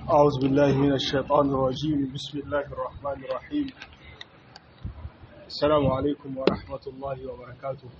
أعوذ بالله من الشيطان الرجيم بسم الله الرحمن الرحيم السلام عليكم ورحمة الله وبركاته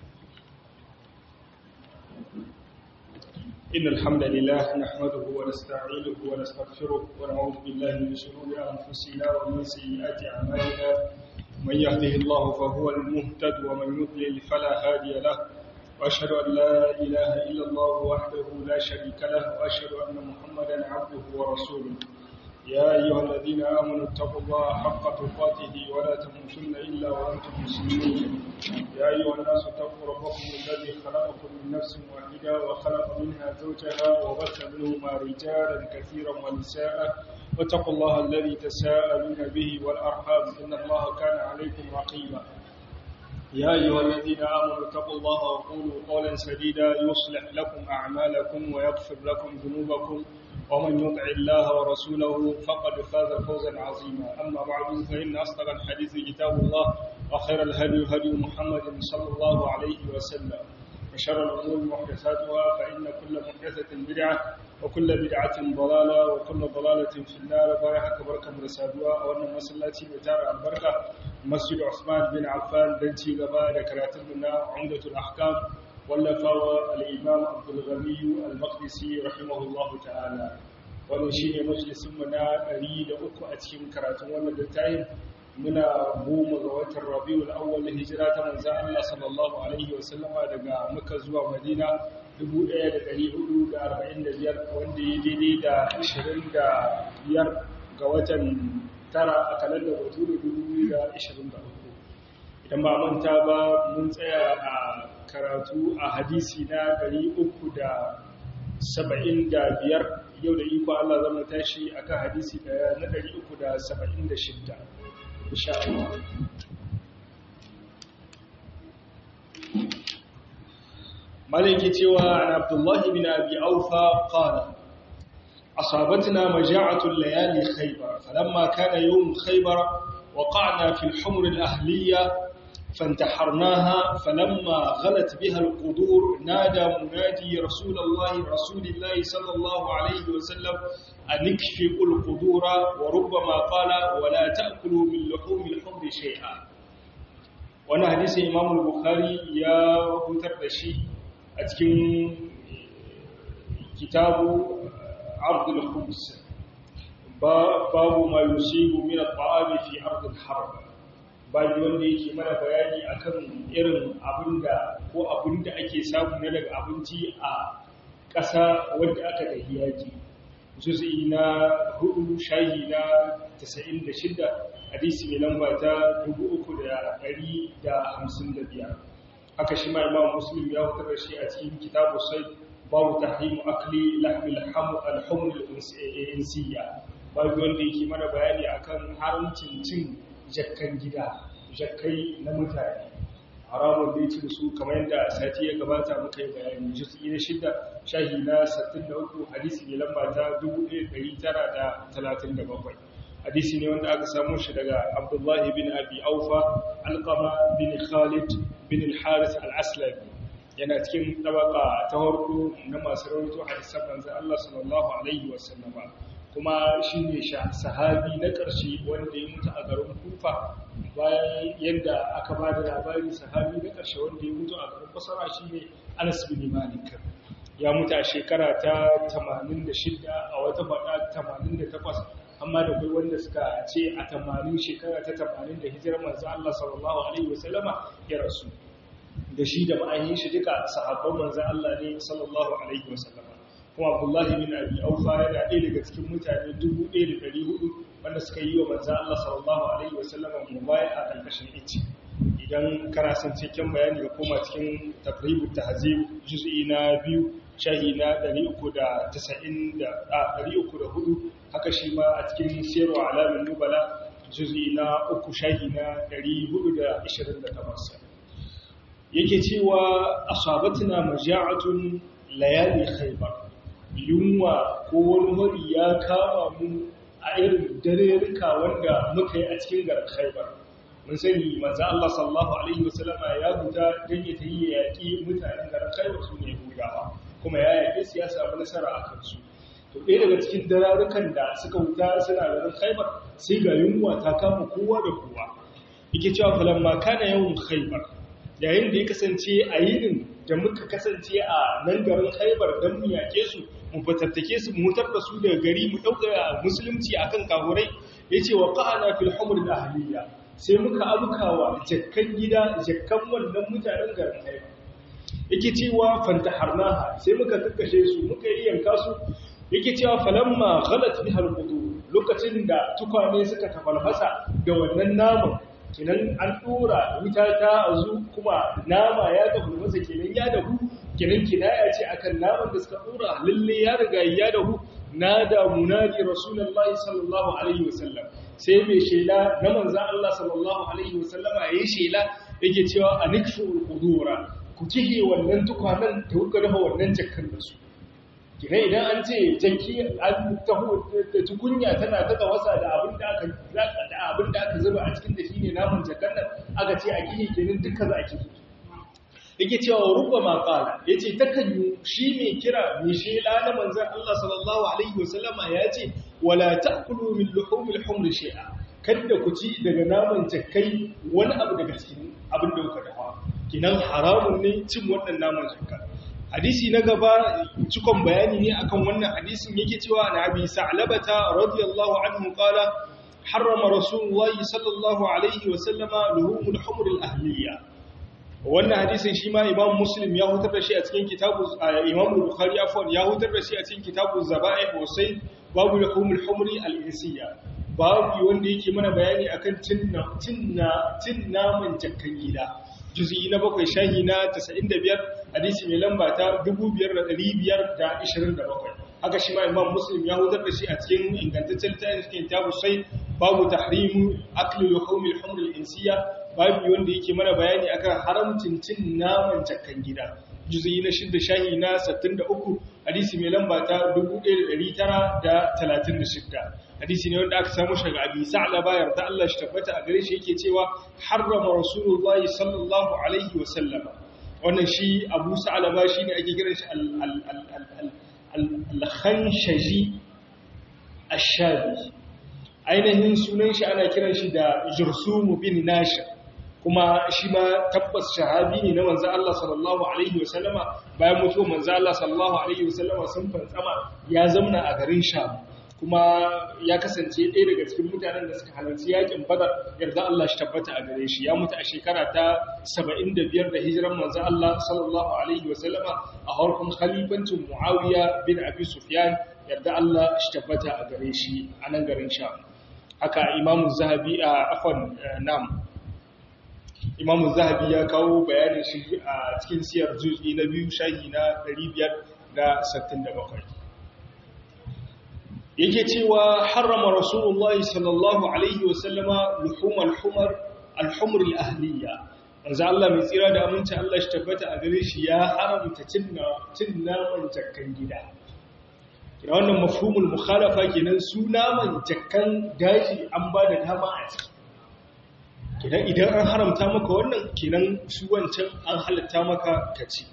إن الحمد لله نحمده ونستعينه ونستغفره ونعوذ بالله من شرور أنفسنا ومن سيئات أعمالنا من يهده الله فهو المهتد ومن يضلل فلا هادي له وأشهد أن لا إله إلا الله وحده لا شريك له وأشهد أن محمدا عبده ورسوله يا أيها الذين آمنوا اتقوا الله حق تقاته ولا تموتن إلا وأنتم مسلمون يا أيها الناس اتقوا ربكم الذي خلقكم من نفس واحدة وخلق منها زوجها وبث منهما رجالا كثيرا ونساء واتقوا الله الذي تساءلون به والأرحام إن الله كان عليكم رقيبا يا أيها الذين آمنوا اتقوا الله وقولوا قولا سديدا يصلح لكم أعمالكم ويغفر لكم ذنوبكم ومن يطع الله ورسوله فقد فاز فوزا عظيما أما بعد فإن أصدق الحديث كتاب الله وخير الهدي هدي محمد صلى الله عليه وسلم وشر الأمور محدثاتها فإن كل محدثة بدعة وكل بدعة ضلالة وكل ضلالة في النار بارك بركة مرسادوا وأن مسلاتي بتار البركة مسجد عثمان بن عفان بنتي غبا ذكراتنا عمدة الأحكام واللفاوى الإمام عبد الغني المقدسي رحمه الله تعالى wannan shine majalisin mu na 103 a cikin karatun wannan littafin muna goma ga watan Rabiul Awwal hijira ta manzo Allah sallallahu alaihi wasallama daga Makka zuwa Madina 1445 wanda ya daidai da 25 ga watan tara a kalandar Bature 2023 idan ba manta ba mun tsaya a karatu a hadisi na 375 yau da iko Allah zama tashi akan hadisi na 376 insha Allah malaki cewa an abdullahi bin abi aufa qala asabatna maja'atu layali khaybar falamma kana yawm khaybar وقعنا في الحمر الأهلية فانتحرناها فلما غلت بها القدور نادى منادي رسول الله رسول الله صلى الله عليه وسلم أن اكفئوا القدور وربما قال ولا تأكلوا من لحوم الحمر شيئا وانا حديث إمام البخاري يا بوتر دشي أتكين كتاب عرض الخمس babu ma yusibu min at-ta'ami fi ard al-harb babu wanda yake mana bayani akan irin abinda ko abinda ake samu na daga abinci a ƙasa wanda aka da hiyaji juz'i na hudu shahi na 96 hadisi mai lamba ta 3355 haka shi ma imam muslim ya fitar da shi a cikin kitabu sai babu tahrimu akli lahmil al-humr al-insiyya babu wanda yake mana bayani akan haramcin cin jakkan gida jakkai na mutane haramun da yake su kamar yadda sati ya gabata muka yi bayani juz'i na shida shahi na 63 hadisi ne lamba ta 1937 hadisi ne wanda aka samu shi daga Abdullahi bin Abi Aufa Alqama bin Khalid bin al-Harith al-Aslami yana cikin tabaka ta farko na masu rawaito hadisan manzo Allah sallallahu alaihi wasallama kuma shi ne sahabi na ƙarshe wanda ya mutu a garin kufa bayan yadda aka ba da labari sahabi na ƙarshe wanda ya mutu a garin basara shi ne anas bin malik ya mutu a shekara ta 86 a wata faɗa 88 amma da kai wanda suka ce a 80 shekara ta 80 da hijirar manzo Allah sallallahu alaihi wasallama ya rasu da shi da ma'ayin shi duka sahabban manzo Allah ne sallallahu alaihi wasallama kuma abdullahi bin abi aufa yana ɗaya daga cikin mutane 1400 wanda suka yi wa manzan Allah sallallahu alaihi wasallama mubaya a ƙarƙashin ici idan kana son cikin bayani ga koma cikin taqribut tahzib juz'i na biyu shahi na 394 haka shi ma a cikin sirru alamin nubala juz'i na uku shahi na 428 yake cewa asabatna maja'atun layali khaybar yunwa ko wani wari ya kama mu a irin darerika wanda muka yi a cikin garin khaibar mun sani manzo Allah sallallahu alaihi wasallama ya guda dan ya tayi yaki mutanen garin khaibar su ne hudawa kuma ya yake su ya samu nasara a kansu to ɗaya daga cikin dararukan da suka wuta suna garin khaibar sai ga yunwa ta kama kowa da kowa yake cewa falamma kana yawan khaibar yayin da ya kasance a yinin da muka kasance a nan garin khaibar don mu yake su mu fatattake su mu mutar da su daga gari mu ɗauka musulunci akan kahurai ya ce wa ƙa'ana fil humur da ahliya sai muka abukawa jakkan gida jakkan wannan mutanen garin khaibar yake cewa fanta harnaha sai muka kakkashe su muka yi yanka su yake cewa falamma ghalat biha alqudu lokacin da tukwane suka tafalfasa da wannan naman kinan an dora wuta ta azu kuma nama ya tafalfasa kenan ya dahu kinan kinaya ce akan naman da suka dora lalle ya riga ya dahu nada munadi rasulullahi sallallahu alaihi wasallam sai mai shela na manzon Allah sallallahu alaihi wasallama yayin shela yake cewa anikfu alqudura ku kihe wannan tukwanen da kuka dafa wannan jakkan da su kina idan an ce janki an taho da tukunya tana ta tawasa da abin da aka da abin da aka zuba a cikin da shine naman jakkan nan aka ce a kihe kenan duka za a kihe yake cewa rubba ma qala yace takan yi shi mai kira mai shela na manzon Allah sallallahu alaihi wasallama yace wala ta'kulu min luhumil humr shay'a kada ku ci daga naman jakkai wani abu daga cikin abin da kuka dafa kinan haramun ne cin wannan naman zakka hadisi na gaba cikon bayani ne akan wannan hadisin yake cewa na abi sa'labata radiyallahu anhu qala harrama rasulullahi sallallahu alaihi wa sallama luhumul humr al ahliya wannan hadisin shi ma imam muslim ya hutar da shi a cikin kitabu imam bukhari afwan ya hutar da shi a cikin kitabu zaba'i husayn babu luhumul humr al insiya babu wanda yake mana bayani akan cin naman jakkan gida juzi na bakwai shahi na 95 hadisi mai lamba ta 5527 haka shi ma imam muslim ya hutar da shi a cikin ingantaccen littafin cikin tabu sai babu tahrimu akli luhum al-humr al-insiya babu wanda yake mana bayani akan haramcin cin naman jakkan gida juzi na shidda shahi na 63 hadisi mai lamba ta 1936 hadisi ne wanda aka samu shaga abi sa'la bayar da Allah shi tabbata a gare shi yake cewa harrama rasulullahi sallallahu alaihi wa sallama wannan shi abu sa'la ba shine ake kiran shi al-khanshaji ash-shabi ainihin sunan shi ana kiran shi da jursum bin nashir kuma shi ma tabbas shahabi ne na manzo Allah sallallahu alaihi wa sallama bayan mutuwar manzo Allah sallallahu alaihi wa sallama sun fantsama ya zamna a garin Sham kuma ya kasance ɗaya daga cikin mutanen da suka halarci yakin badar yarda Allah shi tabbata a gare shi ya mutu a shekara ta 75 da hijiran manzo Allah sallallahu alaihi wa sallama a harkun khalifancin Muawiya bin Abi Sufyan yarda Allah shi tabbata a gare shi a nan garin Sham haka Imam Zahabi a afwan nam Imam Zahabi ya kawo bayanin shi a cikin siyar juz'i na biyu shahi na 567 yake cewa harrama rasulullahi sallallahu alaihi wasallama luhum al-humar al-humr al-ahliya manzo Allah mai tsira da aminci Allah shi tabbata a gare shi ya haramta cin cin naman jakkan gida kina wannan mafhumul mukhalafa kenan su naman jakkan daji an ba da dama a ciki kenan idan an haramta maka wannan kenan su wancan an halatta maka kaci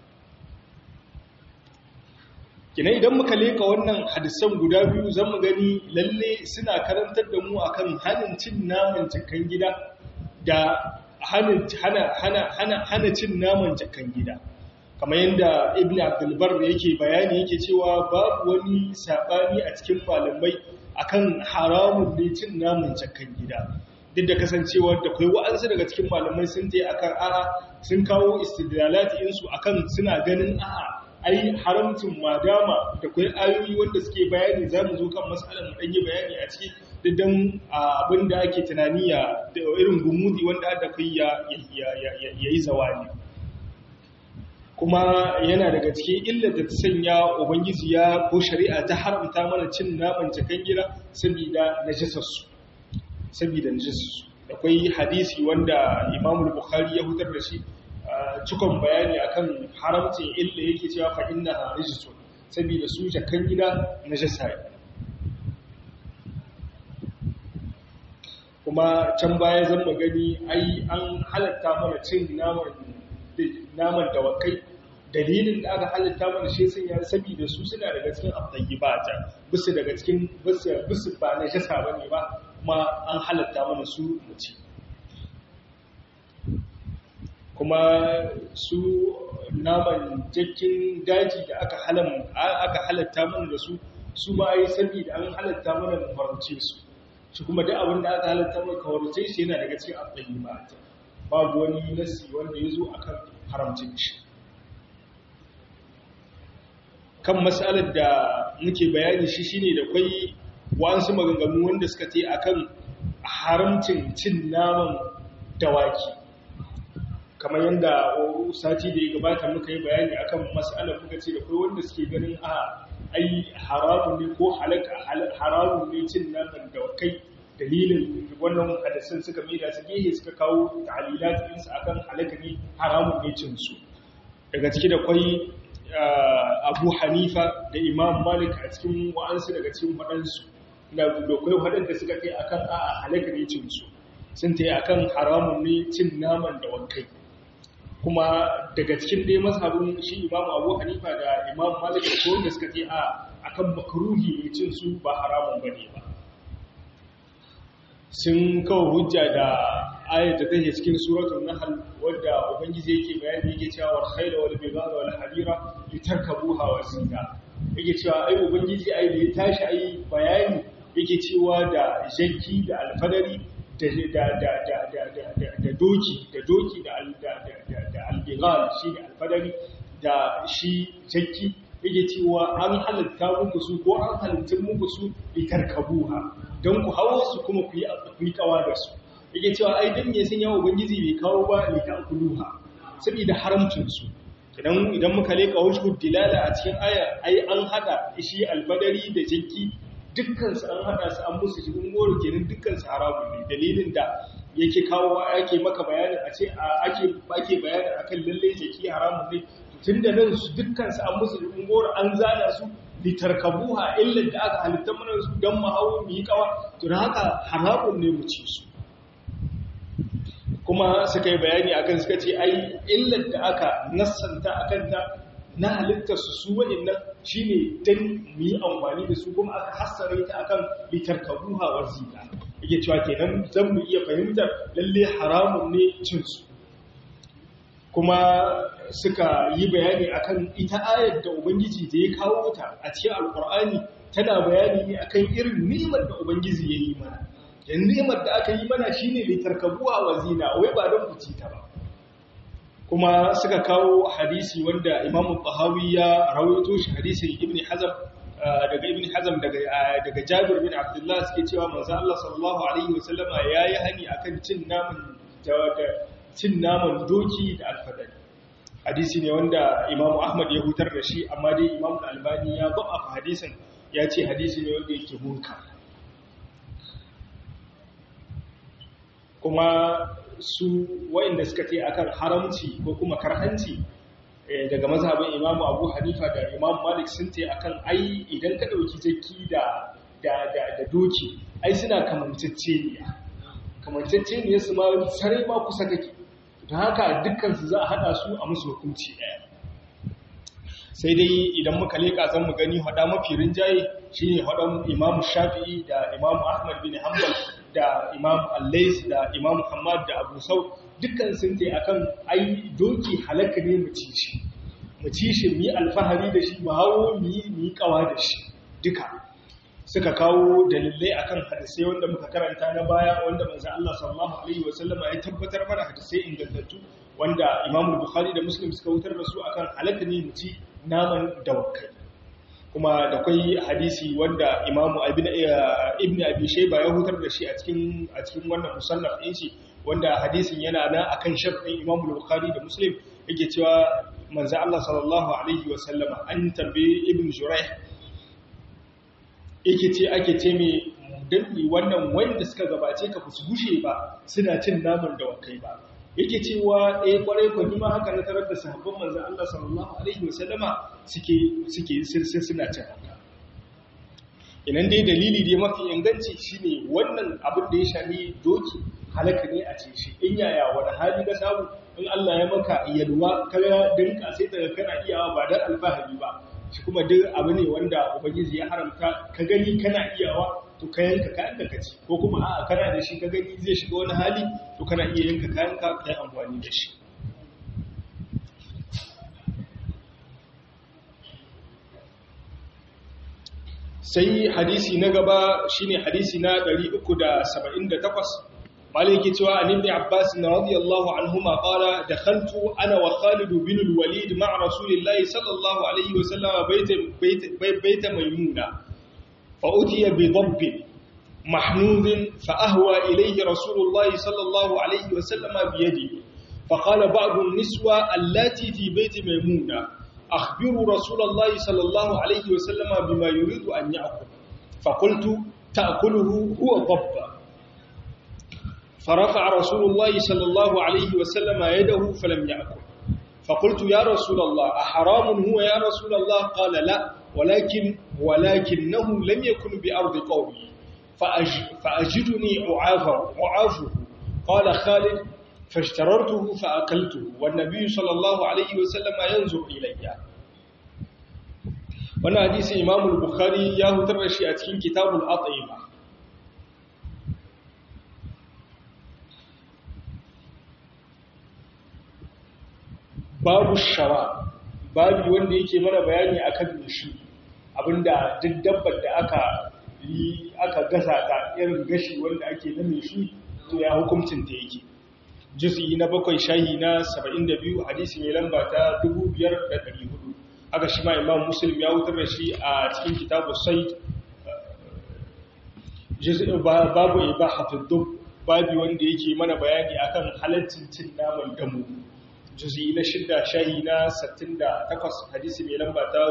kina idan muka leka wannan hadisan guda biyu zan mu gani lalle suna karantar da mu akan hanin cin naman jakan gida da hana hana hana hana cin naman jakan gida kamar yadda ibn abdulbar yake bayani yake cewa babu wani sabani a cikin malamai akan haramun ne cin naman jakan gida duk da kasancewa da kai wa'ansu daga cikin malamai sun je akan a'a sun kawo istidlalati insu akan suna ganin a'a ai haramcin madama da kwai ayoyi wanda suke bayani za mu zo kan matsalar mu ɗanyi bayani a ciki da don abin da ake tunani ya da irin gumudi wanda da kai ya yi zawani kuma yana daga cikin illar da ta sanya ubangiji ya ko shari'a ta haramta mana cin naman cikin gida saboda najisarsu saboda najisarsu da kwai hadisi wanda imamul bukhari ya hutar da shi cikon bayani akan haramcin illa yake cewa fa inna rijsun saboda su jakan gida najasa ne kuma can baya zan magani ai an halatta mana cin naman naman dawakai dalilin da aka halitta mana shi sun ya saboda su suna daga cikin at-tayyibata bisu daga cikin bisu bisu ba na jasa bane ba kuma an halatta mana su mu ci kuma su naman jakkin daji da aka halam aka halatta mana da su su ma yi saboda an halatta mana mu farauce su shi kuma duk abin da aka halatta mana kawarce shi yana daga cikin at-tayyibata babu wani nasi wanda ya zo akan haramcin shi kan matsalar da muke bayani shi shine da kwai wasu maganganu wanda suka ce akan haramcin cin naman dawaki kamar yadda sati da ya gabata muka yi bayani akan matsalar muka ce da kwai wanda suke ganin a ai haramun ne ko halaka haramun ne cin naman dawakai dalilin wannan hadisin suka mai da su gehe suka kawo ta'alilat ɗinsu akan halaka ne haramun ne cin su daga ciki da kwai abu hanifa da imam malik a cikin wa'ansu daga cikin waɗansu da dokwai waɗanda suka kai akan a halaka ne cin su sun ta yi akan haramun ne cin naman da wankai kuma daga cikin dai mazhabin shi imam abu hanifa da imam malik da kowanda suka ce a akan makaruhi ne cin su ba haramun ba ne ba sun kawo hujja da ayat da take cikin suratul nahl wadda ubangiji yake bayani yake cewa wal khayla wal bighala wal hadira litarkabuha wa zina yake cewa ai ubangiji ai da ya tashi ai bayani yake cewa da janki da alfadari da da da da da da doki da doki da da da da albighal shi da alfadari da shi janki yake cewa an halatta muku su ko an halitta muku su litarkabuha don ku hawo su kuma ku yi kawa da su yake cewa ai dan me sun yawo ubangiji bai kawo ba li ta'kuluha saboda haramcin su idan idan muka leka wajhu dilala a cikin aya ai an hada shi albadari da jinki dukkan su an hada su an musu cikin goro kenan dukkan su haramun ne dalilin da yake kawo ake maka bayanin a ce ake ake bayanin akan lalle jiki haramun ne tunda nan su dukkan su an musu cikin goro an zana su litarkabuha illa da aka halitta mana su dan mu hawo mu yi kawa to haka haramun ne mu ci su kuma suka yi bayani akan suka ce ai illar da aka nassanta akan ta na halittar su su waɗannan shine dan mu yi amfani da su kuma aka hassare ta akan litarkabuha wa zina yake cewa kenan zan mu iya fahimtar lalle haramun ne cin su kuma suka yi bayani akan ita ayar da ubangiji da ya kawo ta a cikin alkur'ani tana bayani ne akan irin nimar da ubangiji ya yi mana yan nimar da aka yi mana shine litarkabuwa wa zina wai ba don kuci ta ba kuma suka kawo hadisi wanda imamu tahawi ya rawaito shi hadisin ibn hazm daga ibn hazm daga daga jabir bin abdullah suke cewa manzo Allah sallallahu alaihi wasallama yayi hani akan cin naman cin naman doki da alfadari hadisi ne wanda imamu ahmad ya hutar da shi amma dai imamu albani ya ba'afa hadisin ya ce hadisi ne wanda yake munka kuma su wa'inda suka ce akan haramci ko kuma karhanci daga mazhabin imamu abu hanifa da imamu malik sun ce akan ai idan ka ɗauki jaki da da doki ai suna kamanceceniya kamanceceniya su ma sarai ma kusa kake ta haka dukkansu za a haɗa su a musu hukunci ɗaya sai dai idan muka leƙa zan mu gani haɗa mafi rinjaye shi ne haɗan imamu shafi'i da imamu ahmad bin hanbal da imamu allais da imamu hamad da abu sau dukkan sun ce akan ai doki halaka ne mu ci shi mu ci shi mu yi alfahari da shi mu hawo mu yi kawa da shi duka suka kawo dalilai akan hadisai wanda muka karanta na baya wanda manzo Allah sallallahu alaihi wasallama ya tabbatar mana hadisai ingantattu wanda Imam Bukhari da Muslim suka wutar da su akan halatta ne mu ci naman dawakai kuma da kai hadisi wanda Imam Ibn Ibn Abi Shayba ya hutar da shi a cikin a cikin wannan musannaf din shi wanda hadisin yana nan akan sharhin Imam Bukhari da Muslim yake cewa manzo Allah sallallahu alaihi wasallama an tambaye Ibn Jurayh yake ce ake ce mai danni wannan wanda suka gabace ka su gushe ba suna cin naman da wakai ba yake cewa eh kwarai ko ma haka na tarar da sahabban manzon Allah sallallahu alaihi wasallama suke suke sai suna cin haka idan dai dalili dai mafi inganci shine wannan abin da ya shafi doki halaka ne a ce shi in yaya wani hali ka samu in Allah ya maka yalwa ka dinka sai daga kana iyawa ba dan alfahari ba shi kuma duk abu ne wanda ubangiji ya haramta ka gani kana iyawa to ka yanka kayan da kaci ko kuma a'a kana da shi ka gani zai shiga wani hali to kana iya yanka kayan ka kai amfani da shi sai hadisi na gaba shine hadisi na 378 malaki cewa an ibn abbas radiyallahu anhuma qala dakhaltu ana wa khalid bin al-walid ma'a rasulillahi sallallahu alayhi wa sallam bayt bayt maymuna fa utiya bi dabb محنوذ فأهوى إليه رسول الله صلى الله عليه وسلم بيده فقال بعض النسوة اللاتي في بيت ميمونة أخبروا رسول الله صلى الله عليه وسلم بما يريد أن يأكل فقلت تأكله هو ضب فرفع رسول الله صلى الله عليه وسلم يده فلم يأكل فقلت يا رسول الله أحرام هو يا رسول الله قال لا ولكن ولكنه لم يكن بأرض قومي فأج فأجدني أعافه أعافه قال خالد فاشتررته فأكلته والنبي صلى الله عليه وسلم ينظر إلي وانا حديث إمام البخاري ياهو ترشي أتكين كتاب الأطعمة babu shara babu wanda yake mana bayani akan nushi abinda duk dabbar da aka yi aka gasa ta irin gashi wanda ake na nushi to ya hukuncin ta yake juz'i na bakwai shahi na 72 hadisi mai lamba ta 5400 aka shi ma imam muslim ya wutar da shi a cikin kitabu said babu ibahatul dub babu wanda yake mana bayani akan halaccin cin naman damu juz'i na shidda shahi na 68 hadisi mai lamba ta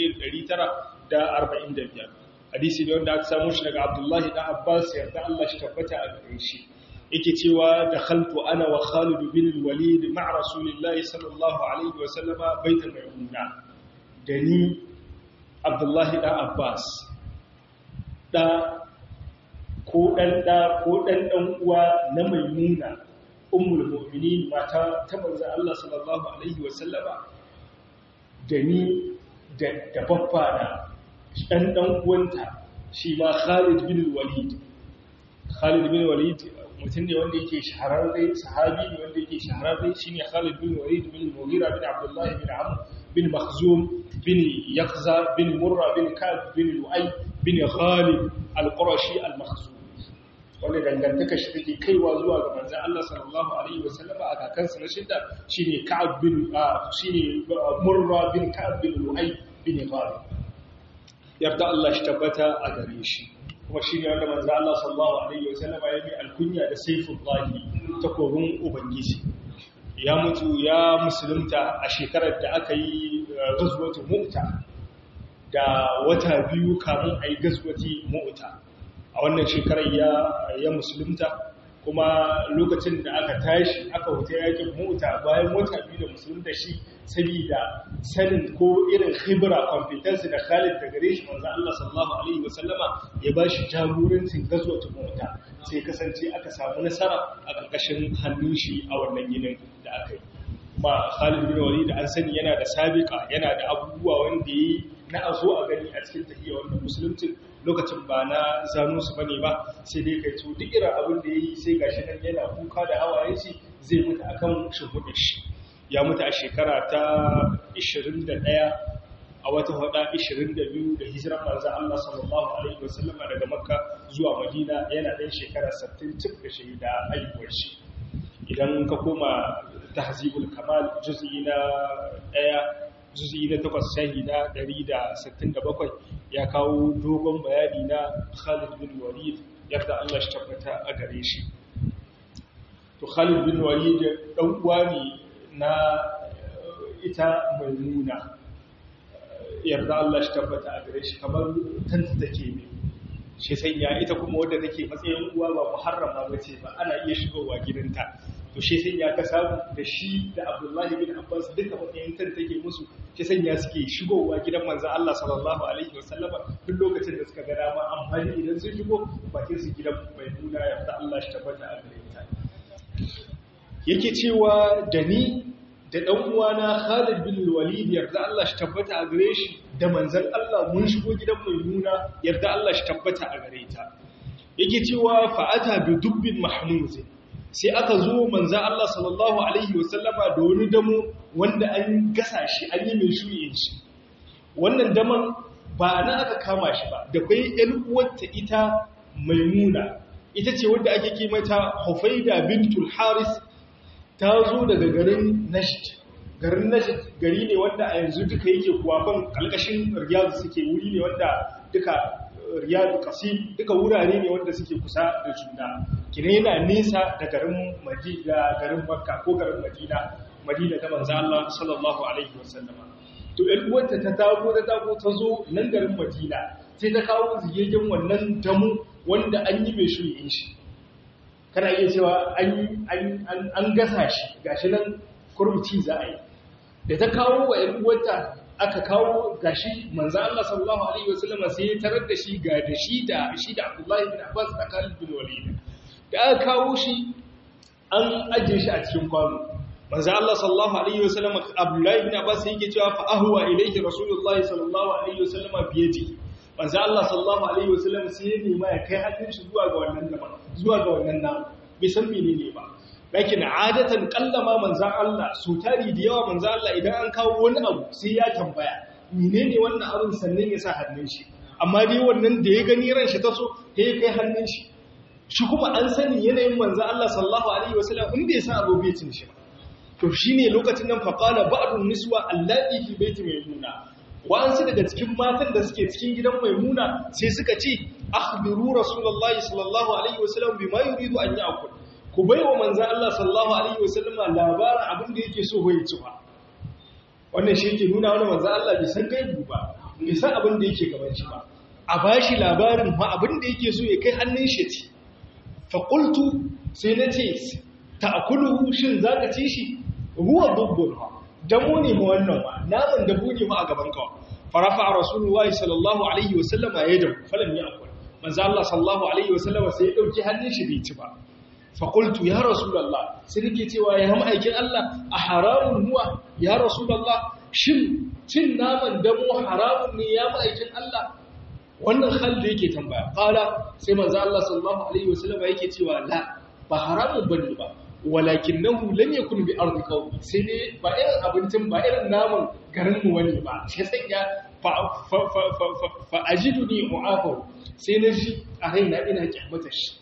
1945 hadisi ne wanda aka samu shi daga abdullahi dan abbas yarda Allah shi tabbata a gare shi yake cewa da khaltu ana wa Khalid bin Walid ma'a Rasulillahi sallallahu alaihi wa sallama baitul Maimuna da ni Abdullahi dan Abbas da ko dan da ko dan dan uwa na Maimuna ummul mu'minin mata ta manzo Allah sallallahu alaihi wa sallama da ni da da babba da dan dan uwanta shi ma Khalid bin Walid Khalid bin Walid mutum ne wanda yake shahararre sahabi ne wanda yake shahararre shine Khalid bin Walid bin Mughira bin Abdullah bin Amr bin Makhzum bin Yaqza bin Murra bin Ka'b bin Lu'ay bin Khalid al-Qurashi al-Makhzum wanda dangantaka shi take kaiwa zuwa ga manzon Allah sallallahu alaihi wasallam a kakansa na shidda shine Ka'b bin shine Murra bin Ka'b bin Lu'ay bin Khalid yarda Allah shi tabbata a gare shi kuma shi ne wanda manzo Allah sallallahu alaihi wasallama ya bi alkunya da saifullahi takobin ubangiji ya mutu ya musulunta a shekarar da aka yi gazwatu mu'ta da wata biyu kamun a yi gazwati mu'ta a wannan shekarar ya ya musulunta kuma lokacin da aka tashi aka wuta yakin mu'ta bayan wata biyu da musulunta shi saboda sanin ko irin khibra competence da Khalid da gare shi manzo Allah sallallahu alaihi wasallama ya bashi jagorancin gazwatu mota sai kasance aka samu nasara a karkashin hannun shi a wannan yinin da aka yi kuma Khalid bin Walid an sani yana da sabiqa yana da abubuwa wanda yi na azo a gani a cikin tahiyya wannan musulunci lokacin ba na zano su bane ba sai dai kai to duk irin abin da yayi sai gashi nan yana kuka da hawaye shi zai mutu akan shimfiɗar shi ya mutu a shekara ta 21 a wata hada 22 da hijiran manzo Allah sallallahu alaihi wasallam daga Makka zuwa Madina yana ɗan shekara 60 cif da shahida haihuwar shi idan ka koma tahzibul kamal juz'i na 1 juz'i na 8 shahida 167 ya kawo dogon bayani na Khalid bin Walid yadda Allah shi tabbata a gare shi to Khalid bin Walid dan uwa ne na ita mai nuna yarda Allah shi tabbata a gare shi kamar tanta take ne shi sanya ita kuma wadda take matsayin uwa ba muharrama ba ce ba ana iya shigowa gidanta to shi sanya ka samu da shi da Abdullahi bin Abbas duka matsayin tanta take musu shi sanya suke shigowa gidan manzo Allah sallallahu alaihi wasallama duk lokacin da suka ga dama amfani idan sun shigo bakin su gidan mai nuna yarda Allah shi tabbata a gare ta yake cewa da ni da ɗan uwana Khalid bin Walid yarda Allah shi tabbata a gare shi da manzon Allah mun shigo gidan Maimuna yarda Allah shi tabbata a gare ta yake cewa fa'ata bi dubbin mahmuz sai aka zo manzon Allah sallallahu alaihi wasallama da wani damo wanda an gasa shi an yi mai shuyin shi wannan daman ba na aka kama shi ba da kai ƴan uwarta ita Maimuna ita ce wadda ake kimata Hufaida bintul Haris ta zo daga garin Najd garin Najd gari ne wanda a yanzu duka yake kuwafan kalkashin Riyadh suke wuri ne wanda duka Riyadh Qasim duka wurare ne wanda suke kusa da juna kina yana nesa da garin Madina garin Makka ko garin Madina Madina ta manzo Allah sallallahu alaihi wasallam to ɗan uwarta ta tago ta tago ta zo nan garin Madina sai ta kawo ziyayyen wannan damu wanda an yi mai shirye shi kana iya cewa an gasa shi gashi nan kurmuci za a yi da ta kawo wa ‘yan uwanta aka kawo gashi manzo Allah sallallahu alaihi wasallam sai ya tarar da shi ga da shi da shi da Abdullahi bin Abbas da Khalid bin Walid da aka kawo shi an ajiye shi a cikin kwano manzo Allah sallallahu alaihi wasallam Abdullahi bin Abbas yake cewa fa ahwa ilayhi Rasulullahi sallallahu alaihi wasallam biyadihi manzo Allah sallallahu alaihi wasallam sai ya nema ya kai hannun shi zuwa ga wannan gaba zuwa ga wannan namu bai san menene ba lakin adatan kallama manzo Allah su tari da yawa manzo Allah idan an kawo wani abu sai ya tambaya menene wannan abin sannan ya sa hannun shi amma dai wannan da ya gani ran shi ta so sai ya kai hannun shi shi kuma an sani yanayin manzo Allah sallallahu alaihi wasallam in bai san abu bai cin shi ba to shine lokacin nan faqala ba'dun niswa allati fi baiti maimuna wa'ansu daga cikin matan da suke cikin gidan maimuna sai suka ce akhbiru rasulullahi sallallahu alaihi wasallam bima yuridu an ya'kul ku baiwa manzon Allah sallallahu alaihi wasallam labarin abin da yake so ya ci ba wannan shi yake nuna wani manzon Allah bai san gaibu ba bai san abin da yake gaban shi ba a bashi labarin ma abin da yake so ya kai hannun shi ci fa qultu sai nace ta'kuluhu shin zaka ci shi huwa dubbun damo ne ma wannan ma naman dabo ne ma a gaban kawa farafa rasulullahi sallallahu alaihi wasallama ya dabu falam ya akwai manzo Allah sallallahu alaihi wasallama sai ya dauki hannun shi bai ci ba fa qultu ya rasulullah sai nake cewa ya ma'aikin Allah a haramun huwa ya rasulullah shin cin naman damo haramun ne ya ma'aikin Allah wannan hal da yake tambaya qala sai manzo Allah sallallahu alaihi wasallama yake cewa la ba haramun bane ba walakinahu lam yakun bi ardi qawmi sai dai ba irin abincin ba irin naman garin mu wani ba sai sanya fa fa fa fa fa ajiduni mu'afaw sai na ji a raina ina kyamata shi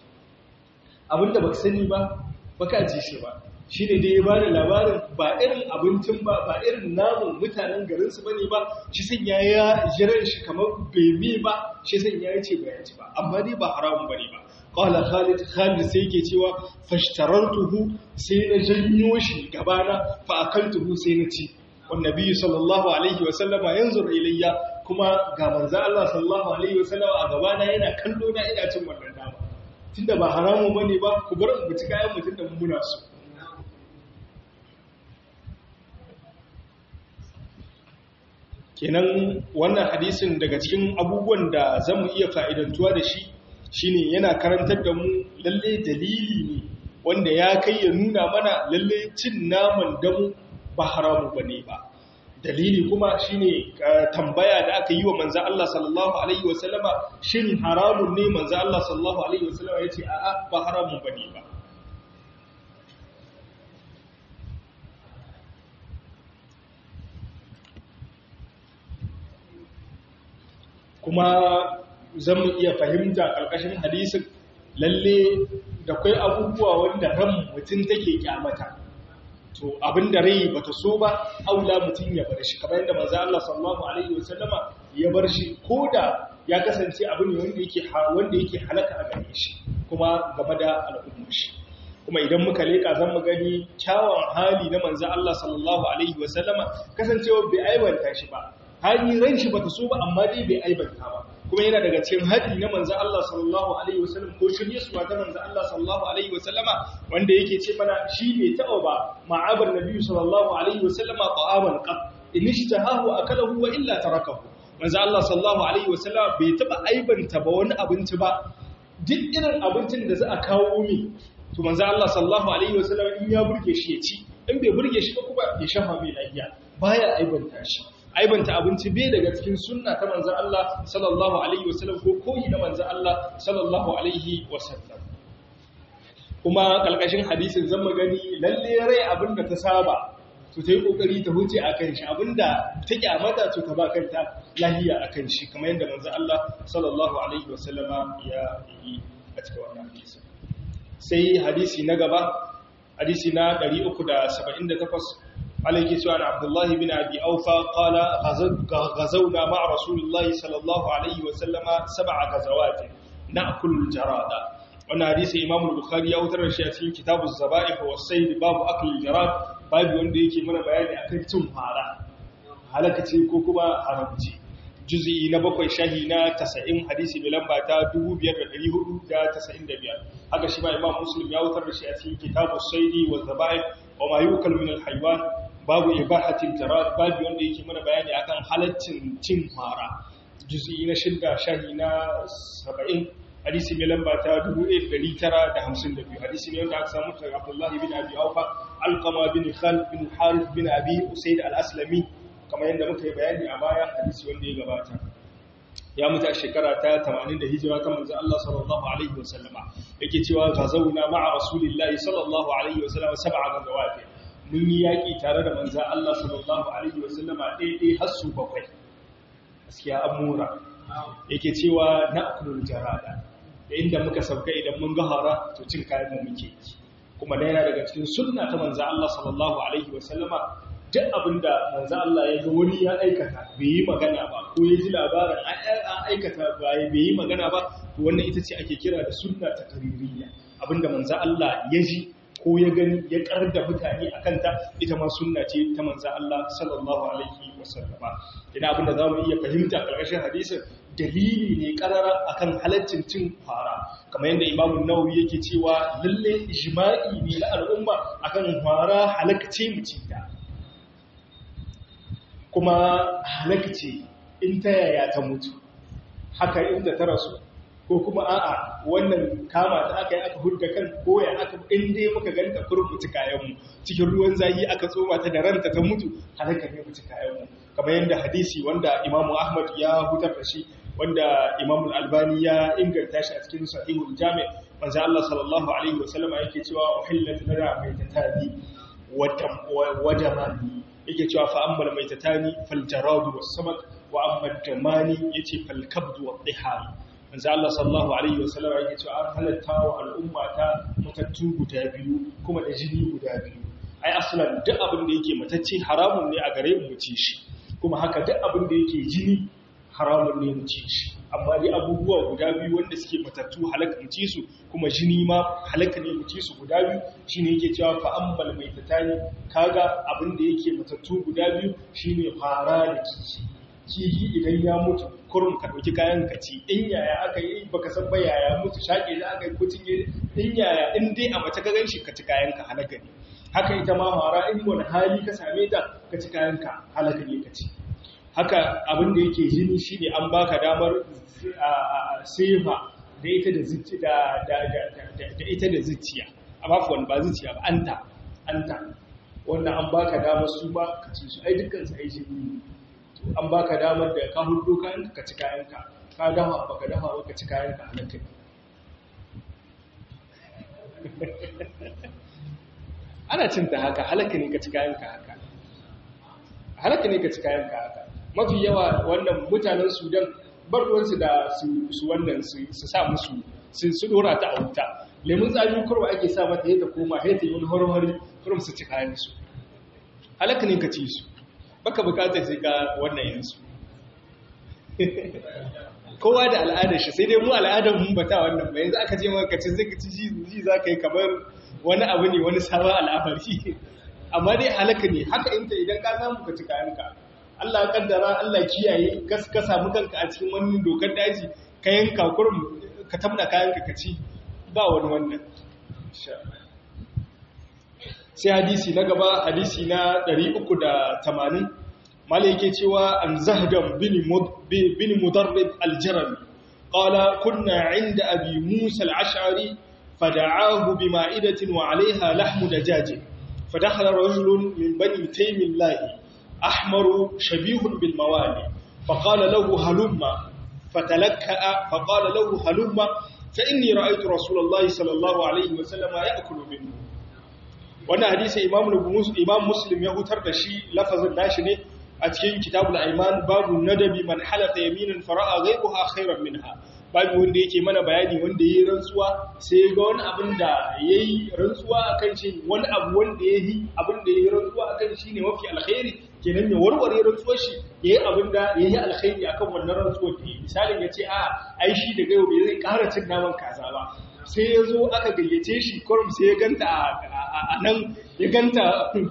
abinda baka sani ba baka ji shi ba shine dai ya bada labarin ba irin abincin ba ba irin namun mutanen garin su bane ba shi sanya ya jiran shi kamar bebe ba shi sanya ya ce ba ya ci ba amma dai ba haramun bane ba Ƙwala Khalid, Khalid sai ke cewa fashtarartuhu sai na janyo shi gabana fa'akaltuhu sai na ci. Wanda biyu sallallahu Alaihi wasallama yanzu ilayya kuma ga manza Allah sallallahu Alaihi wasallama a gabana yana kallo na ina cin wannan dama. Tunda ba haramun bane ba, ku bar mu ci kayan mutum da muna su. Kenan wannan hadisin daga cikin abubuwan da zamu iya fa'idantuwa da shi shine yana karantar da mu lalle dalili ne wanda ya kai ya nuna mana lalle cin naman damu ba haramu bane ba dalili kuma shine tambaya da aka yi wa manzo Allah sallallahu alaihi wasallama shin haramun ne manzo Allah sallallahu alaihi wasallama yace a'a ba haramun bane ba kuma zan mu iya fahimta ƙarƙashin hadisin lalle da kwai abubuwa wanda ran mutum take kyamata to abin da rai bata so ba aula mutum ya bar shi kamar yadda manzo Allah sallallahu alaihi wasallama ya bar shi koda ya kasance abu ne wanda yake wanda yake halaka a gare shi kuma game da al'ummar shi kuma idan muka leka zan mu gani kyawun hali na manzo Allah sallallahu alaihi wasallama kasancewa bai aiwanta shi ba hali ran shi bata so ba amma dai bai aibanta ba kuma yana daga cikin haɗi na manzan Allah sallallahu Alaihi wasallam ko shirye su ta manzan Allah sallallahu Alaihi wasallama wanda yake ce mana shi bai taɓa ba ma'abar na biyu sallallahu Alaihi wasallama ta'aban ƙaf inishi ta hahu a kalahu wa illa ta rakahu manzan Allah sallallahu Alaihi wasallama bai taɓa aibanta ba wani abinci ba duk irin abincin da za a kawo mi to manzo Allah sallallahu alaihi wasallam in ya burge shi ya ci in bai burge shi ba kuma ya shafa mai lafiya baya aibanta shi aibanta abinci bai daga cikin sunna ta manzo Allah sallallahu alaihi wasallam ko koyi na manzo Allah sallallahu alaihi wasallam kuma kalkashin hadisin zan magani lalle rai abinda ta saba to ta yi kokari ta huce akan shi abinda ta kyamata to ta ba kanta lahiya akan shi kamar yadda manzo Allah sallallahu alaihi wasallama ya yi a cikin wannan hadisi sai hadisi na gaba hadisi na 378 عليه سؤال عبد الله بن أبي أوفى قال غزونا مع رسول الله صلى الله عليه وسلم سبع غزوات نأكل الجراد وانا حديث إمام البخاري أوتر الشيء كتاب الزبائح والسيد باب أكل الجراد باب وندي يكي من بيان أكل تمهارا halakace ko kuma haramci juz'i na bakwai shahi na 90 hadisi mai lamba ta 5495 haka shi ma imam muslim ya wutar da shi a cikin kitabus saidi wa zabaih wa ma yukal min al haywan babu ibahatil jarad babu wanda yake mana bayani akan halaccin cin fara juz'i na shidda shahi na 70 hadisi mai lamba ta 1952 hadisi ne wanda aka samu daga Abdullah bin Abi Awfa Alqama bin Khalid bin Harith bin Abi Usayd al-Aslami kamar yadda muka yi bayani a baya hadisi wanda ya gabata ya mutu a shekara ta 80 da hijira ta manzo Allah sallallahu alaihi wasallama yake cewa gazauna ma'a rasulillahi sallallahu alaihi wasallama sab'a gazawat mun yi yaki tare da manzo Allah sallallahu alaihi wasallama daidai har su bakwai gaskiya amura yake cewa na'kulul jarada da inda muka sauka idan mun ga hara to cin kayan mu muke kuma da yana daga cikin sunna ta manzo Allah sallallahu alaihi wasallama duk abinda manzo Allah ya ga wani ya aikata bai yi magana ba ko ya ji labarin an aikata ba bai yi magana ba to wannan ita ce ake kira da sunna ta qaririya abinda manzo Allah ya ji ko ya gani ya karar da mutane a kanta ita ma sunna ce ta manzo Allah sallallahu alaihi wasallama ina abinda zamu iya fahimta karkashin hadisin dalili ne karara akan halaccin cin fara kamar yadda Imam Nawawi yake cewa lalle ijma'i ne na al'umma akan fara halakce mu ci ta kuma halakce in ta yaya ta mutu haka inda ta rasu ko kuma a'a wannan kama ta aka yi aka hudda kan koya aka in dai muka ganta kurin mutu kayanmu cikin ruwan zahi aka tsoma ta da ranta ta mutu halaka ne mutu kayanmu kamar yadda hadisi wanda imamu ahmad ya hutar da shi wanda imamu albani ya inganta shi a cikin sahihul jami manzo Allah sallallahu alaihi wasallama yake cewa uhillat lana maitatani wa damani yake cewa fa ammal maitatani fal jaradu was samak wa amma damani yace fal kabdu wa dhihar manzo Allah sallallahu alaihi wasallam yake cewa an halatta wa al'umma ta matattu guda biyu kuma da jini guda biyu ai aslan duk abin da yake matacce haramun ne a gare mu ci shi kuma haka duk abin da yake jini haramun ne mu ci shi amma dai abubuwa guda biyu wanda suke matattu halaka mu ci su kuma jini ma halaka ne mu ci su guda biyu shine yake cewa fa ammal maitatani kaga abin da yake matattu guda biyu shine fara da kici kihi idan ya mutu kurum ka ɗauki kayan ka ci in yaya aka yi baka san ba yaya mutu shaƙe da aka yi ko cinye in yaya in dai a mace ka ganshi ka ci kayan ka halaka ne haka ita ma fara in wani hali ka same ta ka ci kayan ka halaka ne ka ci haka abin da yake jini shine an baka damar sefa da ita da zuciya da ita da zuciya amma ba zuciya ba anta anta wannan an baka damar su ba ka ci su ai dukkan su ai jini an baka damar da ka hudu kayanka ka ci kayanka ka dafa baka dafa ba ka ci kayanka a lantarki ana cin ta haka halaka ne ka ci kayanka haka halaka ne ka ci kayanka haka mafi yawa wannan mutanen sudan barwansu da su wannan su sa musu su dora ta a wuta lemun tsami kurwa ake sa mata ya ta koma ya ta yi wani hormari kurum su ci kayansu halaka ne ka ci su baka bukatar sai ka wannan yansu kowa da al'adar shi sai dai mu al'adar mun bata wannan ba yanzu aka ce maka cin zai ci ji za ka yi kamar wani abu ne wani sabon al'amari amma dai halaka ne haka inta idan ka samu ka ci kayanka Allah kaddara Allah kiyaye ka samu kanka a cikin wani dokar daji ka yanka kurum ka tabna kayanka ka ci ba wani wannan sai hadisi na gaba hadisi na 380 mala yake cewa an zahdam bin mudarrib aljarami qala kunna inda abi musa al-ash'ari fada'ahu bima'idatin wa 'alayha lahmu dajaj fadakhala rajulun min bani taymillahi ahmaru shabihun bil mawali faqala lahu halumma fatalakka faqala lahu halumma fa inni ra'aytu rasulullahi sallallahu alayhi wa sallam ya'kulu minhu wannan hadisi imam imam muslim ya hutar da shi lafazin nashi ne a cikin kitabul aiman babu nadabi man halata yaminan fara'a ghayruha khairan minha babu wanda yake mana bayani wanda yayi rantsuwa sai ga wani abin da yayi rantsuwa akan shi wani abu wanda yayi abin da yayi rantsuwa akan shi ne mafi alkhairi kenan ya warware rantsuwar shi yayi abin da yayi alkhairi akan wannan rantsuwar da misalin ya ce a ai shi daga yau bai zai ƙara cin naman kaza ba sai ya zo aka gayyace shi kurum sai ya ganta a nan ya ganta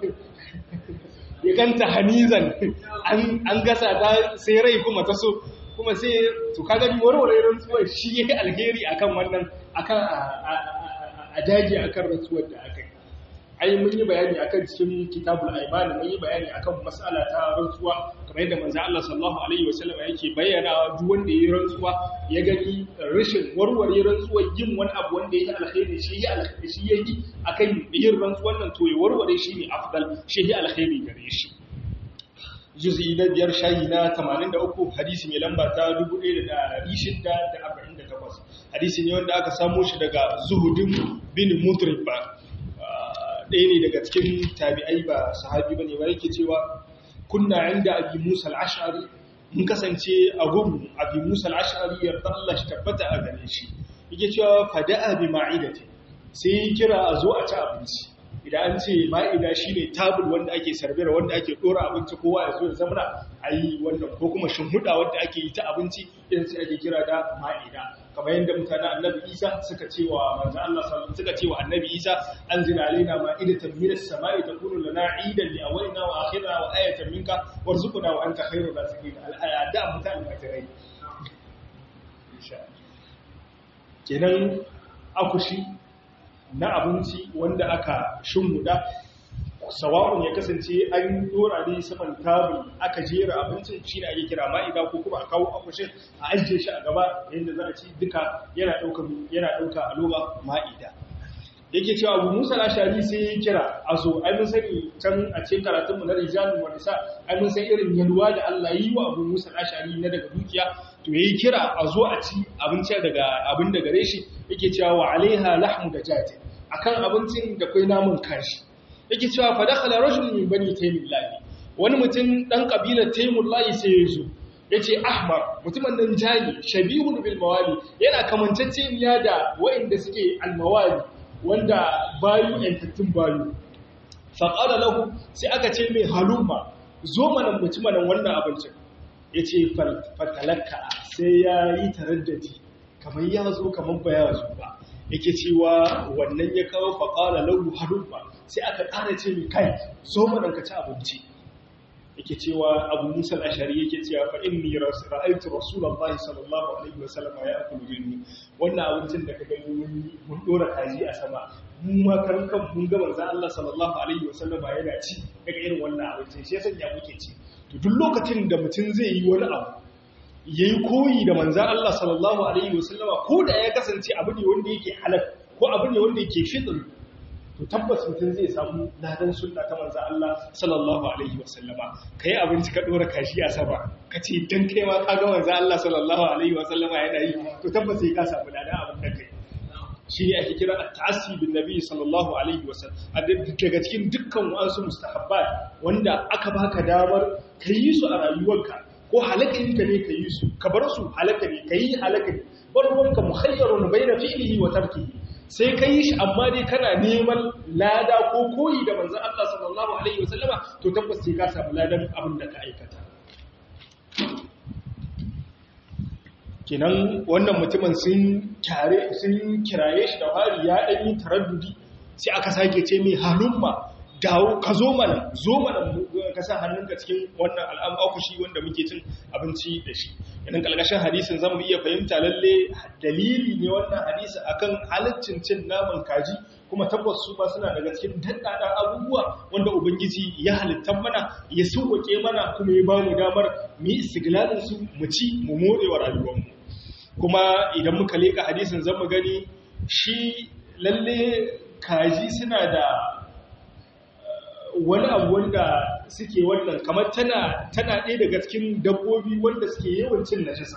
ya ganta hanizan an gasa ta sai rai kuma ta so kuma sai to kaga ni warware rantsuwar shi yake alheri akan wannan akan a daji akan rantsuwar da aka yi ai mun yi bayani akan cikin kitabul aiman mun yi bayani akan mas'ala ta rantsuwa kamar yadda manzo Allah sallallahu alaihi wasallam yake bayyana duk wanda yayi rantsuwa ya gani rashin warware rantsuwar yin wani abu wanda yake alkhairi shi ya alkhairi shi yayi akan yin rantsuwar nan to ya warware shi ne afdal shi ya alkhairi gare shi juz'i na biyar shayi na 83 hadisi mai lamba ta 1648 hadisi ne wanda aka samo shi daga zuhudin bin mutrib ɗaya ne daga cikin tabi'ai ba sahabi ba ne ba yake cewa kunna inda abi musa al'ashari mun kasance a gun abi musa al'ashari yarda Allah shi tabbata a gare shi yake cewa fada'a bi ma'idati sai kira a zo a ci abinci idan an ce ma'ida shine tabul wanda ake sarbira wanda ake dora abinci kowa ya zo ya zamana a yi wannan ko kuma shimhuda wanda ake yi ta abinci idan sai ake kira da ma'ida kamar yadda mutanen annabi isa suka ce wa manzo Allah sallallahu suka ce wa annabi isa anzila alaina ma'idatan minas sama'i takunu lana 'idan li awwalina wa akhirina wa ayatan minka warzuqna wa anta khairur raziqin al-ayat mutanen matarai kenan akushi na abinci wanda aka shimmuda sawa'un ya kasance an dora ne saman tabul aka jera abincin shi ne ake kira ma'ida ko kuma a kawo akushin a ajiye shi a gaba yadda za a ci duka yana ɗauka yana ɗauka a loba ma'ida yake cewa abu musa lashari sai ya kira a so ai mun sani can a cikin karatunmu na rijalun wa nisa ai mun san irin yalwa da Allah yi wa abu musa lashari na daga dukiya to yayi kira a zo a ci abinci daga abin da gare shi yake cewa wa alaiha lahmu da jati akan abincin da kai namun kashi yake cewa fa dakhala rajul min bani taymillahi wani mutum dan kabilar taymullahi sai ya zo yace ahmar mutumin nan jani shabihun bil mawali yana kamanceceniya da waɗanda suke al mawali wanda bayu yantattun bayu fa qala lahu sai aka ce mai haluma zo mana mutumin wannan abincin yace fatalakka sai ya yi taraddadi kamar ya zo kamar ba ya zo ba yake cewa wannan ya kawo faƙala lahu haruffa sai aka ƙara ce mai kai zo manan ka ci abinci yake cewa abu musa al-ashari yake cewa fa inni ra'aytu rasulullahi sallallahu alaihi wasallam ya akulu minni wannan abincin da ka gani mun mun dora kaji a sama mu ma kan kan mun ga manzo Allah sallallahu alaihi wasallam yana ci daga irin wannan abincin shi yasa ya muke ci to duk lokacin da mutum zai yi wani abu yayi koyi da manzo Allah sallallahu alaihi wasallama ko da ya kasance abu ne wanda yake halal ko abu ne wanda yake fitr to tabbas mutum zai samu ladan sunna ta manzo Allah sallallahu alaihi wasallama kai abinci ka dora kashi a sama kace dan kai ma ka ga manzo Allah sallallahu alaihi wasallama yana yi to tabbas sai ka samu ladan abin da kai shi ne ake kira at-ta'assi bin nabi sallallahu alaihi wasallam daga cikin dukkan wasu mustahabbat wanda aka baka damar kayi su a rayuwarka ko halakarinka ne ka yi su ka bar su halaka ne ka yi halaka ne bar ruwanka muhayyarun bai na fi'ilihi wa tarkihi sai ka yi shi amma dai kana neman lada ko koyi da manzan Allah sallallahu alaihi wasallama to tabbas sai ka samu ladan abin da ka aikata kenan wannan mutumin sun kyare sun kiraye shi da fari ya dan yi taraddudi sai aka sake ce mai halumma dawo ka zo mana zo mana ka sa hannunka cikin wannan al'amushi wanda muke cin abinci da shi yanin kalkashin hadisin zan iya fahimta lalle dalili ne wannan hadisi akan halaccin cin naman kaji kuma tabbas su ba suna daga cikin daddaɗan abubuwa wanda ubangiji ya halitta mana ya sauwake mana kuma ya bamu damar mu yi istiglalin su mu ci mu more wa rayuwarmu kuma idan muka leka hadisin zan mu gani shi lalle kaji suna da wani abu wanda suke wannan kamar tana tana ɗaya daga cikin dabbobi wanda suke yawan cin najasa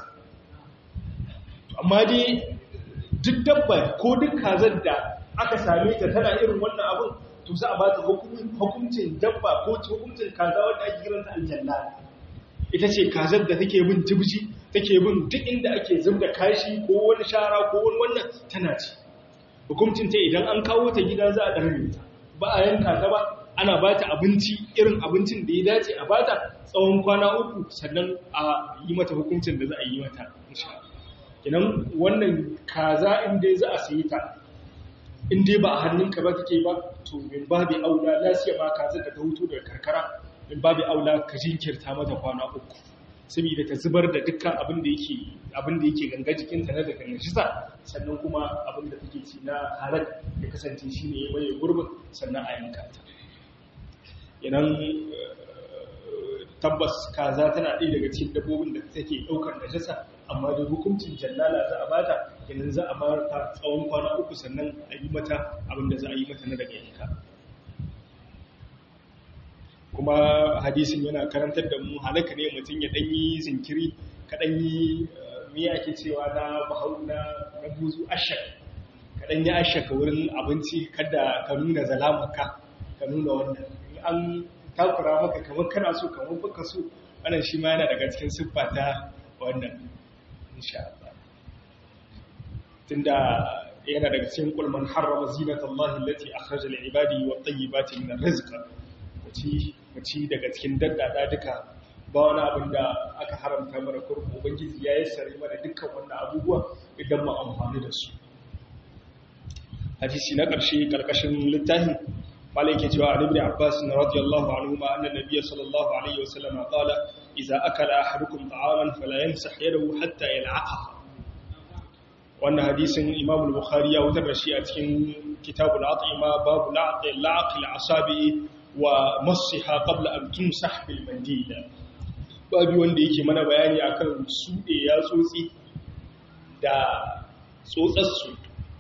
amma dai duk dabba ko duk kazar da aka same ta tana irin wannan abin to za a ba ta hukuncin dabba ko hukuncin kaza wanda ake kiranta aljanna ita ce kazar da take bin jibji take bin duk inda ake zubda kashi ko wani shara ko wani wannan tana ci hukuncin ta idan an kawo ta gida za a ɗarbe ta ba a yanka ta ba ana ba ta abinci irin abincin da ya dace a ba ta tsawon kwana uku sannan a yi mata hukuncin da za a yi mata kinan wannan kaza inda za a sayi ta inda ba a hannunka ba take ba to min babu aula lasiya ma kaza da ta hutu daga karkara min babu aula ka jinkirta mata kwana uku saboda ta zubar da dukkan abin da yake abin da yake ganga jikinta na daga najisa sannan kuma abin da take ci na halal ya kasance shine ya maye gurbin sannan a yanka ta idan tabbas kaza tana ɗaya daga cikin dabbobin da take ɗaukar najasa amma da hukuncin jallala za a bata idan za a bar ta tsawon kwana uku sannan a yi mata abin da za a yi mata na daga yanka kuma hadisin yana karantar da mu halaka ne mutum ya ɗanyi zinkiri ka ɗanyi miya ake cewa na bahau na buzu ashak ka ɗanyi ashak wurin abinci kada ka nuna zalamaka ka nuna wannan an takura maka kamar kana so kamar baka so wannan shi ma yana daga cikin siffa ta wannan insha Allah tunda yana daga cikin kulman harrama zinatallahi allati akhraja lil ibadi wat tayyibati min arrizq mace mace daga cikin daddada duka ba wani abin da aka haramta mana kurku ubangiji ya yi sare mana dukkan wannan abubuwa idan mu amfani da su hadisi na ƙarshe ƙarƙashin littafin malai ke cewa Ali ibn Abbas radiyallahu anhu ma anna nabiyyi sallallahu alaihi wasallam qala idza akala ahadukum ta'aman fala yamsah yadahu hatta yal'aqaha wannan hadisin Imam al-Bukhari ya wutar da shi a cikin kitabul at'ima babu la'qi la'qi al-asabi wa massiha qabla an tumsah bil mandil babu wanda yake mana bayani akan sude ya tsotsi da tsotsarsu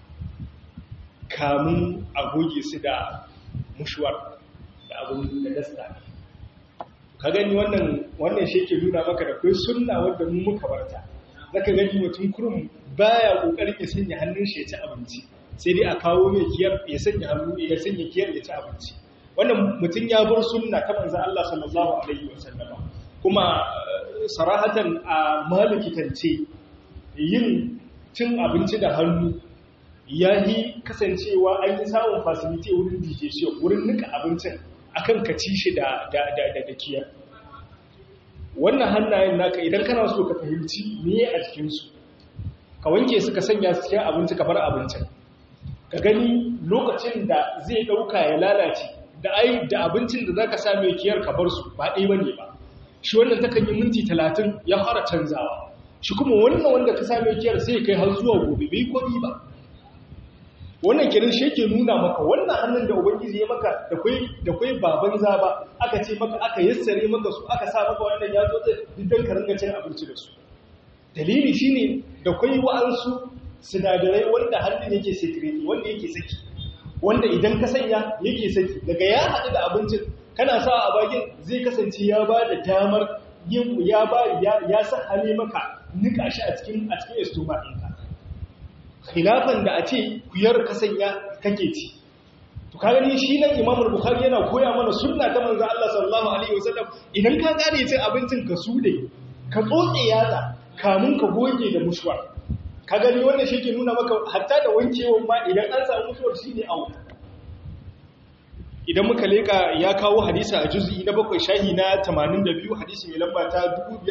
kamun a goge su da mushuwar da abin da dasta ka gani wannan wannan shi ke nuna maka da kai sunna wanda mun muka barta zaka gani mutum kurum baya kokarin ya sanya hannun shi ya ci abinci sai dai a kawo mai kiyar ya sanya hannu ya sanya kiyar ya ci abinci wannan mutum ya bar sunna ta manzo Allah sallallahu alaihi wasallam kuma sarahatan a malikitance yin cin abinci da hannu ya yi kasancewa an yi samun fasiliti wurin digestion wurin nika abincin akan ka ci shi da da kiyar wannan hannayen naka idan kana so ka fahimci me a jikinsu ka wanke su ka sanya su cikin abinci ka bar abincin ka gani lokacin da zai ɗauka ya lalace da ai da abincin da zaka sa mai kiyar ka bar su ba ɗaya bane ba shi wannan takan yi minti talatin ya fara canzawa shi kuma wannan wanda ka sa mai kiyar sai kai har zuwa gobe bai komi ba wannan kirin shi yake nuna maka wannan hannun da ubangiji ya maka da kai da kai baban zaba aka ce maka aka yassare maka su aka sa maka wannan ya zo da didan ka ringa cin abinci da su dalili shine da kai wa'ansu sinadarai wanda hannun yake secret wanda yake saki wanda idan ka sanya yake saki daga ya haɗu da abincin kana sa a bakin zai kasance ya ba da damar yin ya ba ya sa hali maka nika shi a cikin a cikin estoma ɗinka khilafan da a ce kuyar ka sanya kake ci to ka gani shi nan Imam Bukhari yana koya mana sunna ta manzo Allah sallallahu alaihi wasallam idan ka gane cin abincin ka sude ka tsotse yatsa kamun ka goge da mushwa ka gani wannan shi ke nuna maka hatta da wankewan ma idan an samu mushwar shine awu idan muka leka ya kawo hadisa a juz'i na bakwai shahi na 82 hadisi mai lamba ta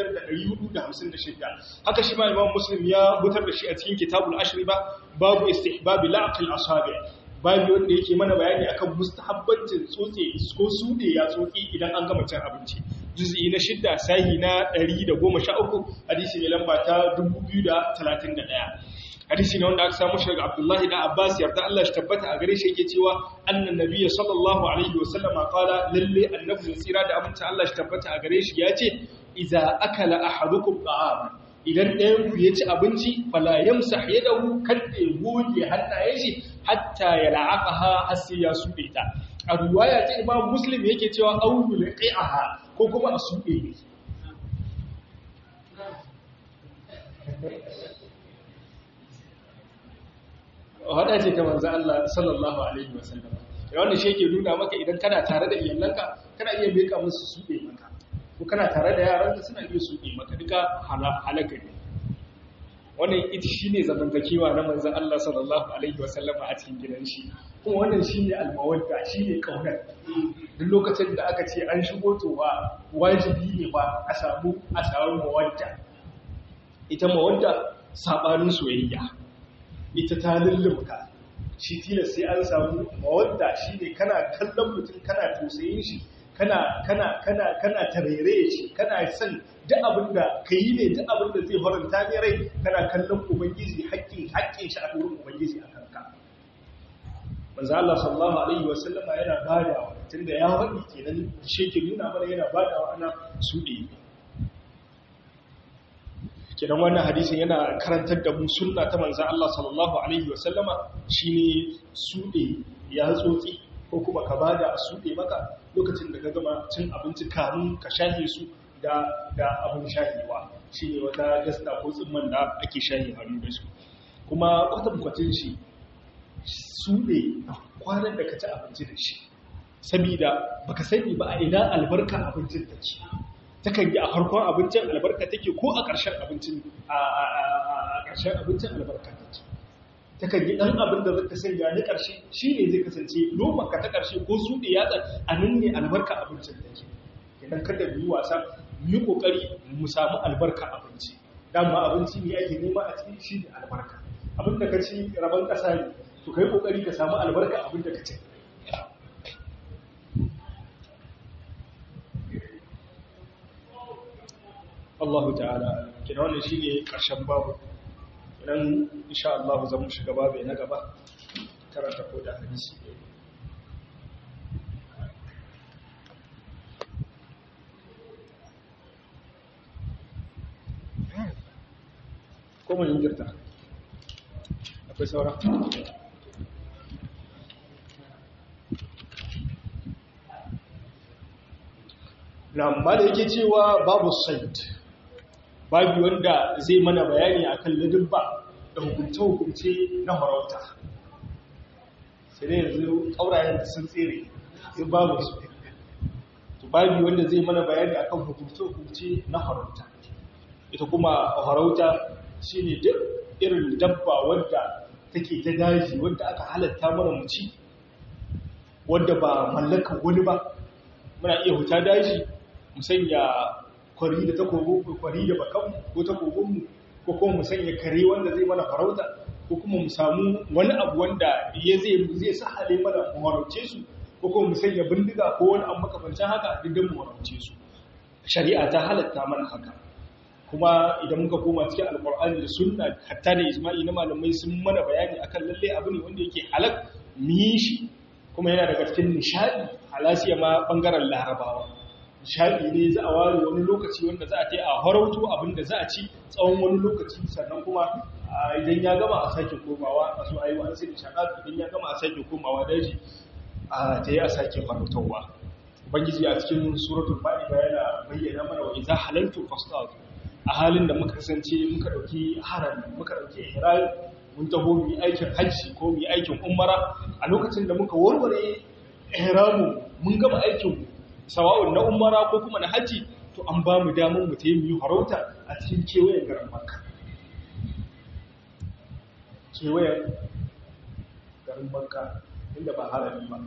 5456 haka shi ma imam muslim ya butar da shi a cikin kitabul ashriba babu istihbab la'qil asabi babu wanda yake mana bayani akan mustahabbancin tsotse ko sude ya tsotse idan an gama cin abinci juz'i na shidda sahi na 113 hadisi mai lamba ta 2031 hadisi ne wanda aka samu shi daga Abdullahi da Abbas yarda Allah shi tabbata a gare shi yake cewa annan nabiyyi sallallahu alaihi wasallam qala lalle annabi tsira da aminta Allah shi tabbata a gare shi yace idza akala ahadukum ta'ama idan ɗayan ku ya ci abinci fala yamsah yadahu kada ya goge hannayen shi hatta ya la'aqaha har sai ya suɗe ta a riwaya ta Imam Muslim yake cewa aulu liqi'aha ko kuma a suɗe ne hada ce ta manzo Allah sallallahu alaihi wasallam wannan shi yake nuna maka idan kana tare da iyalanka kana iya meka musu suɗe maka ko kana tare da yaranka suna iya suɗe maka duka halaka ne wannan ita shine zamantakewa na manzo Allah sallallahu alaihi wasallam a cikin gidan shi kuma wannan shine almawadda shine kaunar duk lokacin da aka ce an shigo to ba wajibi ne ba a samu a samu mawadda ita mawadda sabanin soyayya ita ta lullumka shi tilas sai an samu mawadda shi ne kana kallon mutum kana tausayin shi kana kana kana kana tarere shi kana son duk abin da ka yi ne duk abin da zai faranta ne rai kana kallon ubangiji haƙƙin haƙƙin shi a wurin ubangiji a kanka manzo Allah sallallahu alaihi wa sallama yana badawa tunda ya faɗi kenan shi ke nuna mana yana badawa ana suɗe kenan wannan hadisin yana karantar da mu sunna ta manzan Allah sallallahu alaihi wasallama shine suɗe ya tsotsi ko kuma ka bada a suɗe maka lokacin da ka gama cin abinci kamun ka shahe su da da abin shahewa shine wata gasta ko tsimman da ake shahe hannu da su kuma kwatankwacin shi suɗe kwanan da ka ci abinci da shi sabida baka sani ba a ina albarka abincin da ke takan yi a farkon abincin albarka take ko a ƙarshen abincin a ƙarshen abincin albarka take takan yi ɗan abin da zaka sanya na ƙarshe shi ne zai kasance lomanka ta ƙarshe ko su da yatsa a nan ne albarka abincin take idan kada mu yi wasa mu yi ƙoƙari mu samu albarka abinci dama abinci ne ake nema a cikin shi ne albarka abin da ka ci rabon ƙasa ne to kai ƙoƙari ka samu albarka abin da ka ci Allah ta'ala kina wannan shine karshen babu idan insha Allah zamu shiga babu na gaba karanta ko da hadisi ko mun girta akwai saura Lamba da yake cewa babu said babu wanda zai mana bayani akan ladubba da hukunce-hukunce na farauta sai dai yanzu ƙaurayen da sun tsere in babu su to babu wanda zai mana bayani akan hukunce-hukunce na farauta ita kuma farauta shine duk irin dabba wadda take ta daji wadda aka halatta mana mu ci wadda ba mallakar wani ba muna iya huta daji mu sanya kwari da takobin kwari da bakan ko takobinmu ko kuma mu sanya kare wanda zai mana farauta ko kuma mu samu wani abu wanda ya zai zai sahale mana mu farauce su ko kuma mu sanya bindiga ko wani abu makamancin haka duk mu farauce su shari'a ta halatta mana haka kuma idan muka koma cikin alkur'ani da sunna hatta da ijma'i na malamai sun mana bayani akan lalle abu ne wanda yake halak mu yi shi kuma yana daga cikin nishadi halasiya ma bangaren larabawa nishadi ne za a ware wani lokaci wanda za a ta a harauto abin da za a ci tsawon wani lokaci sannan kuma idan ya gama a sake komawa a so ayi wani sai nishada idan ya gama a sake komawa daji a ta yi a sake farautarwa ubangiji a cikin suratul ma'ida yana bayyana mana wa idza halaltu fastadu a halin da muka kasance muka dauki harami muka dauki ihram mun taho mu yi aikin hajji ko mu yi aikin umara a lokacin da muka warware ihramu mun gama aikin mu sawa'un na umara ko kuma na hajji to an ba mu damar mu tayi mu yi farauta a cikin kewayen garin makka kewayen garin makka inda ba harami ba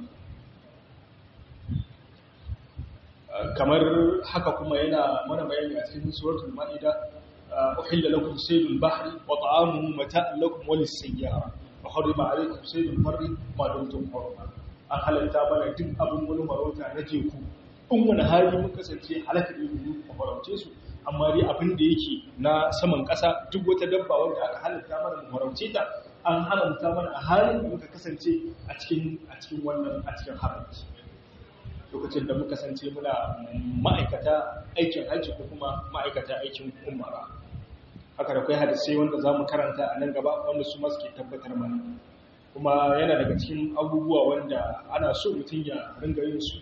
kamar haka kuma yana mana bayani a cikin suratul ma'ida uhilla lakum saydul bahri wa ta'amuhu mata'an lakum wa lis-sayyara wa harrama alaykum saydul barri ma dumtum hurma an halatta mana duk abin wani farauta na teku in wani hali mun kasance halaka ne mu farauce su amma dai abin da yake na saman ƙasa duk wata dabba wanda aka halatta mana mu farauce ta an haramta mana a halin da muka kasance a cikin a cikin wannan a cikin haramci lokacin da muka sance muna ma'aikata aikin hajji ko kuma ma'aikata aikin umara haka da kai hadisai wanda za mu karanta a nan gaba wanda su masu ke tabbatar mana kuma yana daga cikin abubuwa wanda ana so mutum ya ringa yin su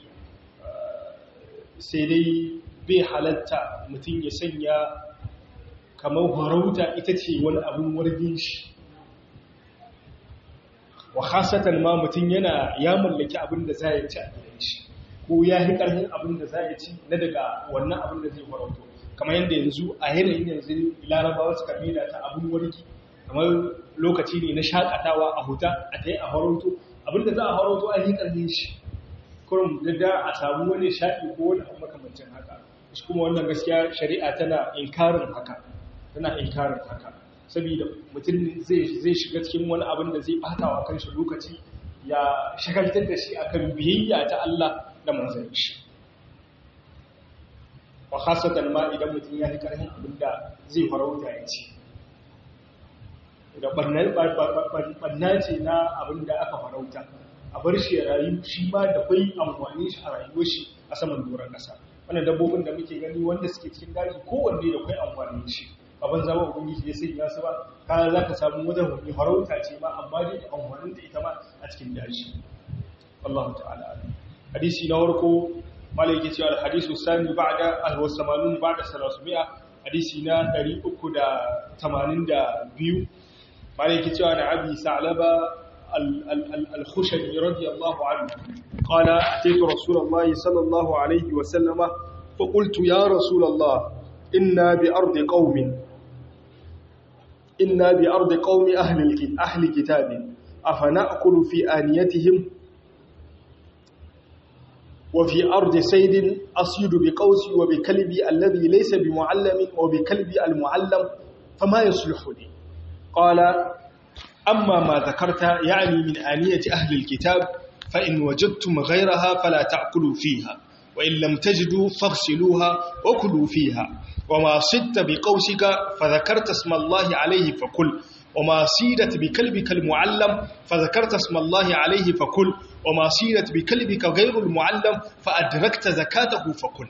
sai dai bai halatta mutum ya sanya kamar farauta ita ce wani abin wargin shi wa khasatan ma mutum yana ya mallaki abin da za ya ci a gidan shi ko ya yi ƙarfin abin da za ya ci na daga wannan abin da zai farauto kamar yadda yanzu a yanayin yanzu larabawa suka maida ta abin wargi kamar lokaci ne na shakatawa a huta a ta yi a farauto abin da za a farauto a yi ƙarfin shi kurum da a samu wani shaɗi ko wani abu makamancin haka shi kuma wannan gaskiya shari'a tana inkarin haka tana inkarin haka saboda mutum zai shiga cikin wani abin da zai bata wa kanshi lokaci ya shagaltar da shi akan biyayya ta Allah da manzon shi wa khasatan ma idan mutum ya yi karhin abin da zai farauta ya ci da barna ce na abin da aka farauta a bar shi ya rayu shi ma da kwai amfani shi a rayuwar shi a saman doron ƙasa wannan dabbobin da muke gani wanda suke cikin daji kowanne da kwai amfani shi abin zama ubangiji ya sanya su ba kaya za ka samu wajen wani farauta ce ma amma dai amfanin da ita ma a cikin daji Allah ta'ala hadisi na warko malai yake cewa hadisu sani ba'da al-wasamanun ba'da salasmi'a hadisi na 382 malai yake cewa da abi sa'laba al-khushani radiyallahu anhu qala ataitu rasulullah sallallahu alaihi wa sallama fa qultu ya rasulullah inna bi ardi qaumin inna bi ardi qaumi ahli ahli kitabin afana'kulu fi aniyatihim وفي أرض سيد أصيد بقوسي وبكلبي الذي ليس بمعلم وبكلبي المعلم فما يصلح لي قال أما ما ذكرت يعني من آنية أهل الكتاب فإن وجدتم غيرها فلا تأكلوا فيها وإن لم تجدوا فاغسلوها وكلوا فيها وما صدت بقوسك فذكرت اسم الله عليه فكل وما صيدت بكلبك المعلم فذكرت اسم الله عليه فكل وما صيدت بكلبك غير المعلم فأدركت زكاته فكل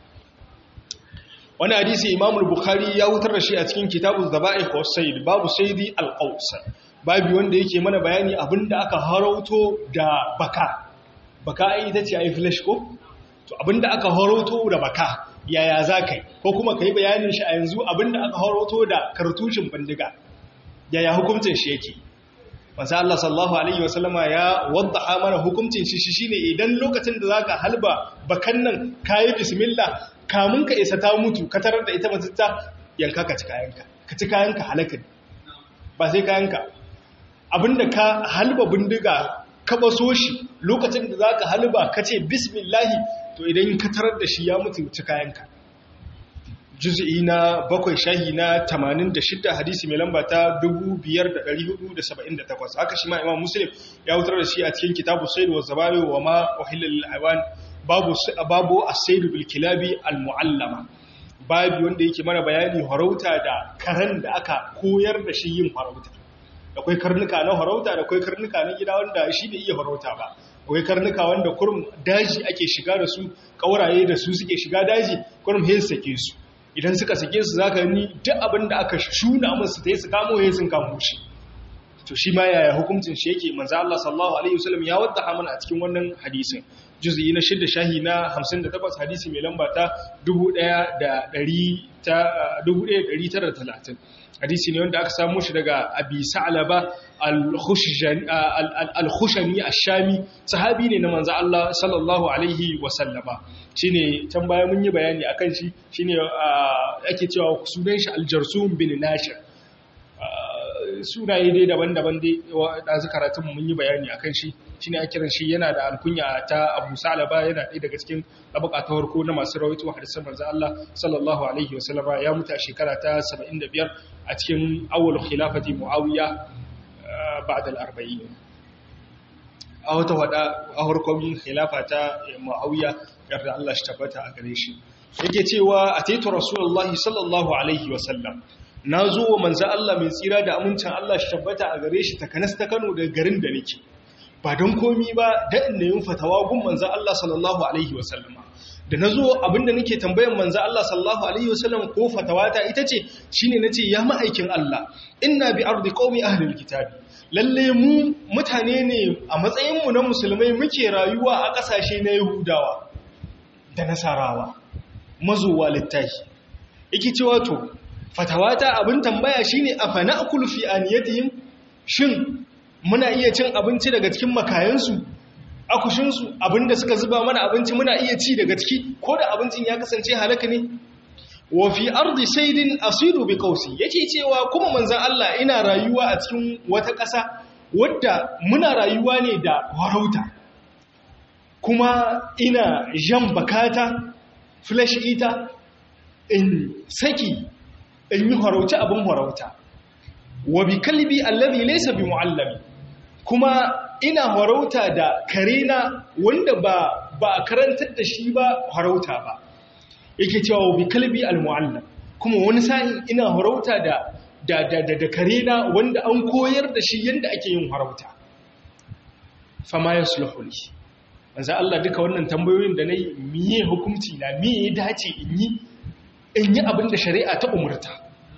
wani hadisi imam al-bukhari ya wutar da shi a cikin kitabuz zaba'ih was sayd babu saydi al-qaws babu wanda yake mana bayani abinda aka harauto da baka baka ai ita ce ai flash ko to abinda aka harauto da baka yaya zakai ko kuma kai bayanin shi a yanzu abinda aka harauto da kartushin bindiga yaya hukuncin shi yake manzo Allah sallallahu alaihi wasallama ya waddaha mana hukuncin shi shine idan lokacin da zaka halba bakan nan kai bismillah kamun ka isa ta mutu ka tarar da ita matatta yanka ka ci kayanka ka ci kayanka halaka ba sai kayanka abinda ka halba bindiga ka baso shi lokacin da zaka halba ka ce bismillah to idan ka tarar da shi ya mutu ci kayanka juz'i na bakwai shahi na 86 hadisi mai lamba ta 5478 haka shi ma imam muslim ya wutar da shi a cikin kitabu sayyid wa zabari wa ma uhilla lil hayawan babu babu as-sayd bil kilabi al muallama babu wanda yake mana bayani harauta da karan da aka koyar da shi yin harauta akwai karnuka na harauta da akwai karnuka na gida wanda shi bai iya harauta ba akwai karnuka wanda kurum daji ake shiga da su kauraye da su suke shiga daji kurum hin sake su idan suka sake su zaka ni duk abin da aka shuna musu ta yi su kamo ya sun kamo shi to shi ma yaya hukuncin shi yake manzo Allah sallallahu alaihi wasallam ya wadda mana a cikin wannan hadisin juz'i na shidda shahi na 58 hadisi mai lamba ta 1930 hadisi ne wanda aka samu shi daga Abi Sa'laba al-Khushani ash-Shami sahabi ne na manzo Allah sallallahu alaihi wasallama shine can baya mun yi bayani akan shi shine ake cewa sunan shi al-Jarsum bin Nashir sunaye dai daban-daban dai da su karatun mun yi bayani akan shi shine ake kiran shi yana da alkunya ta Abu Salaba yana ɗaya daga cikin tabaka ta farko na masu rawaito hadisan manzo Allah sallallahu alaihi wasallama ya mutu a shekara ta 75 a cikin awwal khilafati Muawiya ba'da al-40 a wata wada a harkon khilafa ta Muawiya yarda Allah shi tabbata a gare shi yake cewa ataitu rasulullahi sallallahu alaihi wasallam na zo wa manzo Allah mai tsira da amincin Allah shi tabbata a gare shi takanas ta Kano daga garin da nake ba don komi ba da inda yin fatawa gun manzo Allah sallallahu alaihi wasallam da nazo abinda nake tambayan manzo Allah sallallahu alaihi wasallam ko fatawata ita ce shine nace ya ma'aikin Allah inna bi ardi qaumi ahli alkitabi lalle mu mutane ne a matsayin mu na musulmai muke rayuwa a kasashe na yahudawa da nasarawa mazuwa littafi yake cewa to fatawata abin tambaya shine afana akulu fi aniyatihim shin muna iya cin abinci daga cikin makayansu akushinsu abinda suka zuba mana abinci muna iya ci daga ciki ko da abincin ya kasance halaka ne wa fi ardi saydin asidu bi qausi yace cewa kuma manzon Allah ina rayuwa a cikin wata ƙasa wadda muna rayuwa ne da warauta kuma ina jan bakata flash ita in saki in yi harauta abin harauta wa bi kalbi allazi laysa bi muallami kuma ina harauta da karena wanda ba ba a karantar da shi ba harauta ba yake cewa bi kalbi almuallam kuma wani sa'in ina harauta da da da da karena wanda an koyar da shi yanda ake yin harauta fama yasluhu li manzo Allah duka wannan tambayoyin da nayi miye hukunci na miye dace in yi in yi abin da shari'a ta umurta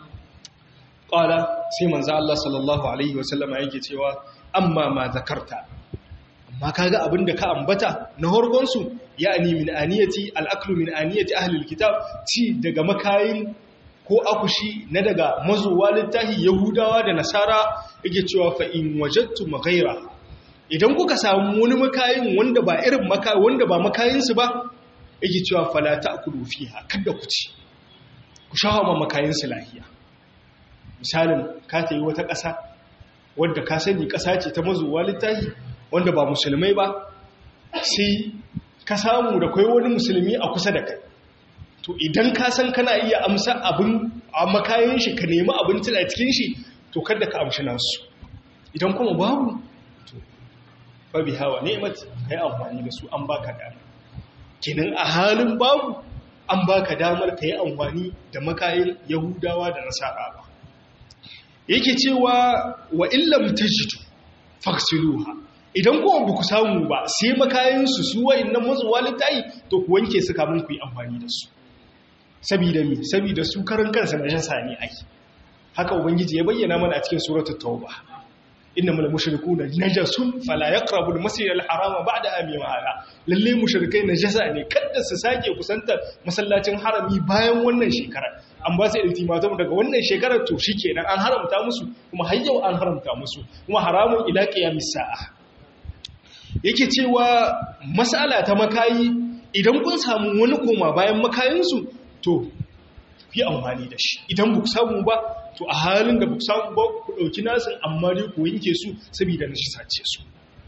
ƙwala sai manzo Allah sallallahu alaihi wasallama yake cewa amma ma zakarta amma kaga abin da ka ambata na horgonsu ya'ani min aniyati al'aklu min aniyati ahlul kitab ci daga makayin ko akushi na daga mazuwa littahi yahudawa da nasara yake cewa fa in wajadtu maghaira idan kuka samu wani makayin wanda ba irin maka wanda ba makayinsu ba yake cewa fala ta'kulu fiha kada ku ci ku shawo ma makayinsu lahiya misalin ka ta yi wata ƙasa wadda ka sani ƙasa ce ta mazuwa littahi wanda ba musulmai ba sai ka samu da kai wani musulmi a kusa da kai to idan ka san kana iya amsa abin a makayin shi ka nemi abinci a cikin shi to kada ka amshi nasu idan kuma babu to babi hawa ne'mat kai amfani da su an baka dama kenan a halin babu an baka damar ka yi amfani da makayin yahudawa da nasara ba yake cewa wa illam tajidu faksiluha idan kuma ba ku samu ba sai makayinsu su wa'annan mazuwa littayi to ku wanke su kamun ku yi amfani da su sabida mi sabida su karan kansa na jasa ne ai haka ubangiji ya bayyana mana a cikin suratul tauba innamal mushrikuuna najasun fala yaqrabu al-masjid al-harama ba'da ami ma'ala lalle mushrikai najasa ne kada su sake kusantar masallacin harami bayan wannan shekara an ba su ultimatum daga wannan shekarar to shikenan an haramta musu kuma har yau an haramta musu kuma haramun ila qiyamis sa'a yake cewa mas'ala ta makayi idan kun samu wani koma bayan makayinsu to fi amfani da shi idan ba ku samu ba to a halin da ba ku samu ba ku ɗauki nasin amma dai ku yanke su saboda na shi sace su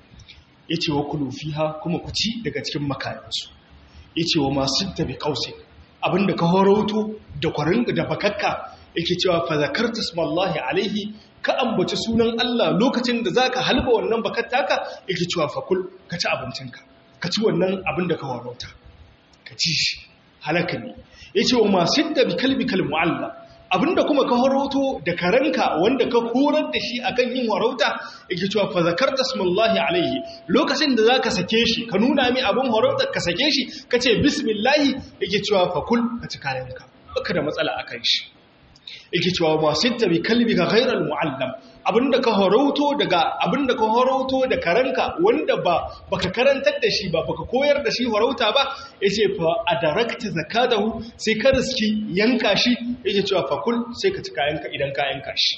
ya ce wa kulu fiha kuma ku ci daga cikin makayansu ya ce wa masu tabi ƙausin abinda ka horauto da kwarin da bakakka yake cewa fa zakarta smallahi alaihi ka ambaci sunan Allah lokacin da zaka halba wannan bakattaka yake cewa fa kul ka ci abincinka ka ci wannan abin da ka horauta ka ci shi halaka ne ya ce wa masu da bi kalbi kalmu'alla abinda kuma ka horauto da karanka wanda ka horar da shi akan yin horauta yake cewa fa zakarta smullahi alaihi lokacin da zaka sake shi ka nuna mi abin horauta ka sake shi kace bismillahi yake cewa fa kul ka ci kayanka baka da matsala akan shi yake cewa masu da bi kalbi ka ghairal muallam abinda ka horauto daga abinda ka horauto da karanka wanda ba baka karantar da shi ba baka koyar da shi horauta ba yace fa adarakta zakatahu sai ka riski yanka shi yake cewa fa kul sai ka ci kayanka idan ka yanka shi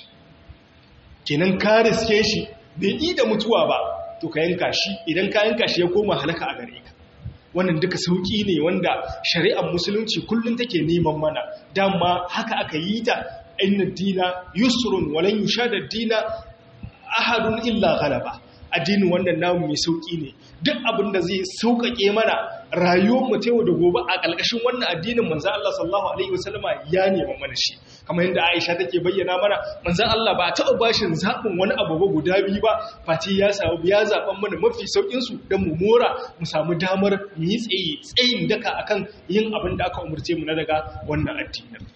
kenan ka riske shi bai yi da mutuwa ba to ka yanka shi idan ka yanka shi ya koma halaka a gare ka wannan duka sauki ne wanda shari'ar musulunci kullum take neman mana dama haka aka yi ta inna dina yusrun walan yushada dina ahadun illa ghalaba addinin wannan namu mai sauki ne duk abin da zai sauƙaƙe mana rayuwar mu yau da gobe a ƙalƙashin wannan addinin manzon Allah sallallahu alaihi wasallama ya nema mana shi kamar yadda Aisha take bayyana mana manzon Allah ba taɓa bashin zaɓin wani abu ba guda biyu ba face ya samu ya zaɓan mana mafi saukin su dan mu mora mu samu damar mu yi tsaye tsayin daka akan yin abin da aka umurce mu na daga wannan addinin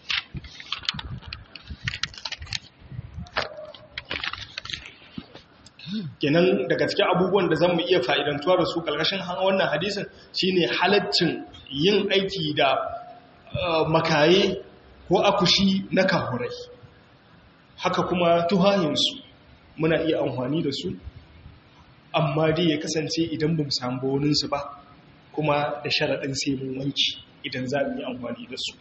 kenan daga cikin abubuwan da zan mu iya fa'idantuwa da su ƙarƙashin wannan hadisin shine halaccin yin aiki da makaye ko akushi na kahurai haka kuma tuhahinsu muna iya amfani da su amma dai ya kasance idan ba mu samu boninsu ba kuma da sharaɗin sai mun wanki idan za mu yi amfani da su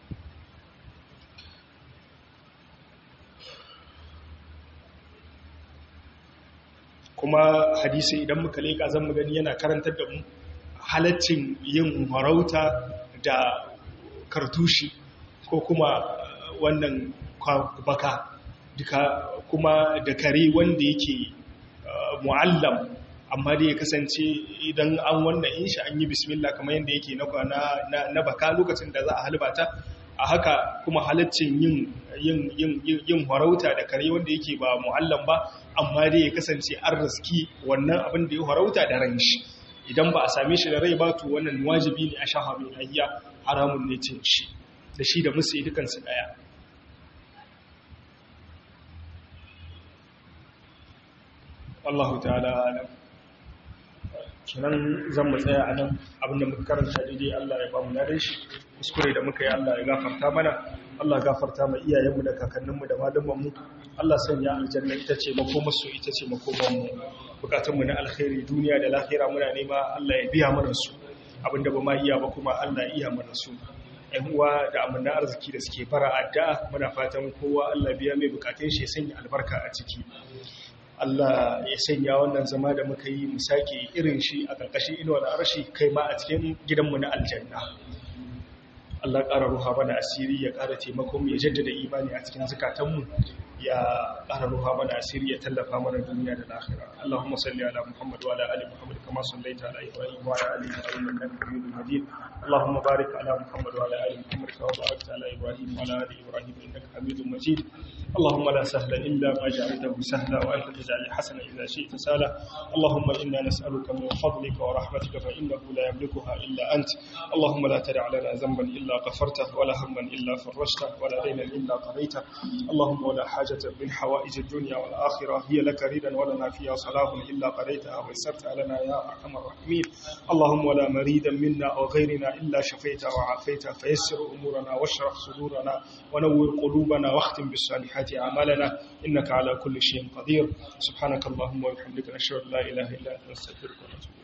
kuma hadisi idan muka leƙa zan mu gani yana karantar da mu halaccin yin marauta da kartushi ko kuma wannan baka duka kuma da kare wanda yake mu'allam amma dai ya kasance idan an wannan in shi an yi bismillah kamar yadda yake na na baka lokacin da za a halbata a haka kuma halaccin yin yin yin yin farauta da kare wanda yake ba mu'allam ba amma dai ya kasance an riski wannan abin da ya farauta da ran shi idan ba a same shi da rai ba to wannan wajibi ne a shaha mai hayya haramun ne cin shi da shi da musu dukansu daya Allahu ta'ala alam kenan zan mu tsaya a nan abinda muka karanta daidai Allah ya ba mu ladan shi kuskure da muka yi Allah ya gafarta mana Allah gafarta ma iyayenmu da kakanninmu da malamanmu Allah sanya aljanna ita ce makomarsu ita ce makomanmu bukatunmu na alkhairi duniya da lahira muna nema Allah ya biya mana su abinda ba ma iya ba kuma Allah ya iya mana su ƴan uwa da amana arziki da suke fara addu'a muna fatan kowa Allah biya mai bukatun shi ya sanya albarka a ciki Allah ya sanya wannan zama da muka yi mu sake irin shi a ƙarƙashin inuwar arshi kai ma a cikin gidanmu na aljanna Allah ƙara ruha mana asiri ya ƙara taimakon ya jaddada imani a cikin zukatanmu ya ƙara ruha mana asiri ya tallafa mana duniya da lahira Allahumma salli ala Muhammad wa ala ali Muhammad kama sallaita ala Ibrahim wa ala ali Ibrahim innaka Hamidum Majid Allahumma barik ala Muhammad wa ala ali Muhammad kama barakta ala Ibrahim wa ala ali Ibrahim innaka Hamidum Majid اللهم لا سهل إلا ما جعلته سهلا وأنت تجعل الحسن إذا شئت سهلا اللهم إنا نسألك من فضلك ورحمتك فإنه لا يملكها إلا أنت اللهم لا تدع لنا ذنبا إلا غفرته ولا هما إلا فرجته ولا دينا إلا قضيته اللهم ولا حاجة من حوائج الدنيا والآخرة هي لك ريدا ولنا فيها صلاح إلا قضيتها ويسرت لنا يا أرحم الراحمين اللهم ولا مريدا منا أو غيرنا إلا شفيته وعافيته فيسر أمورنا واشرح صدورنا ونور قلوبنا واختم بالصالحات أعمالنا إنك على كل شيء قدير سبحانك اللهم وبحمدك نشهد لا إله إلا أنت نستغفرك ونتوب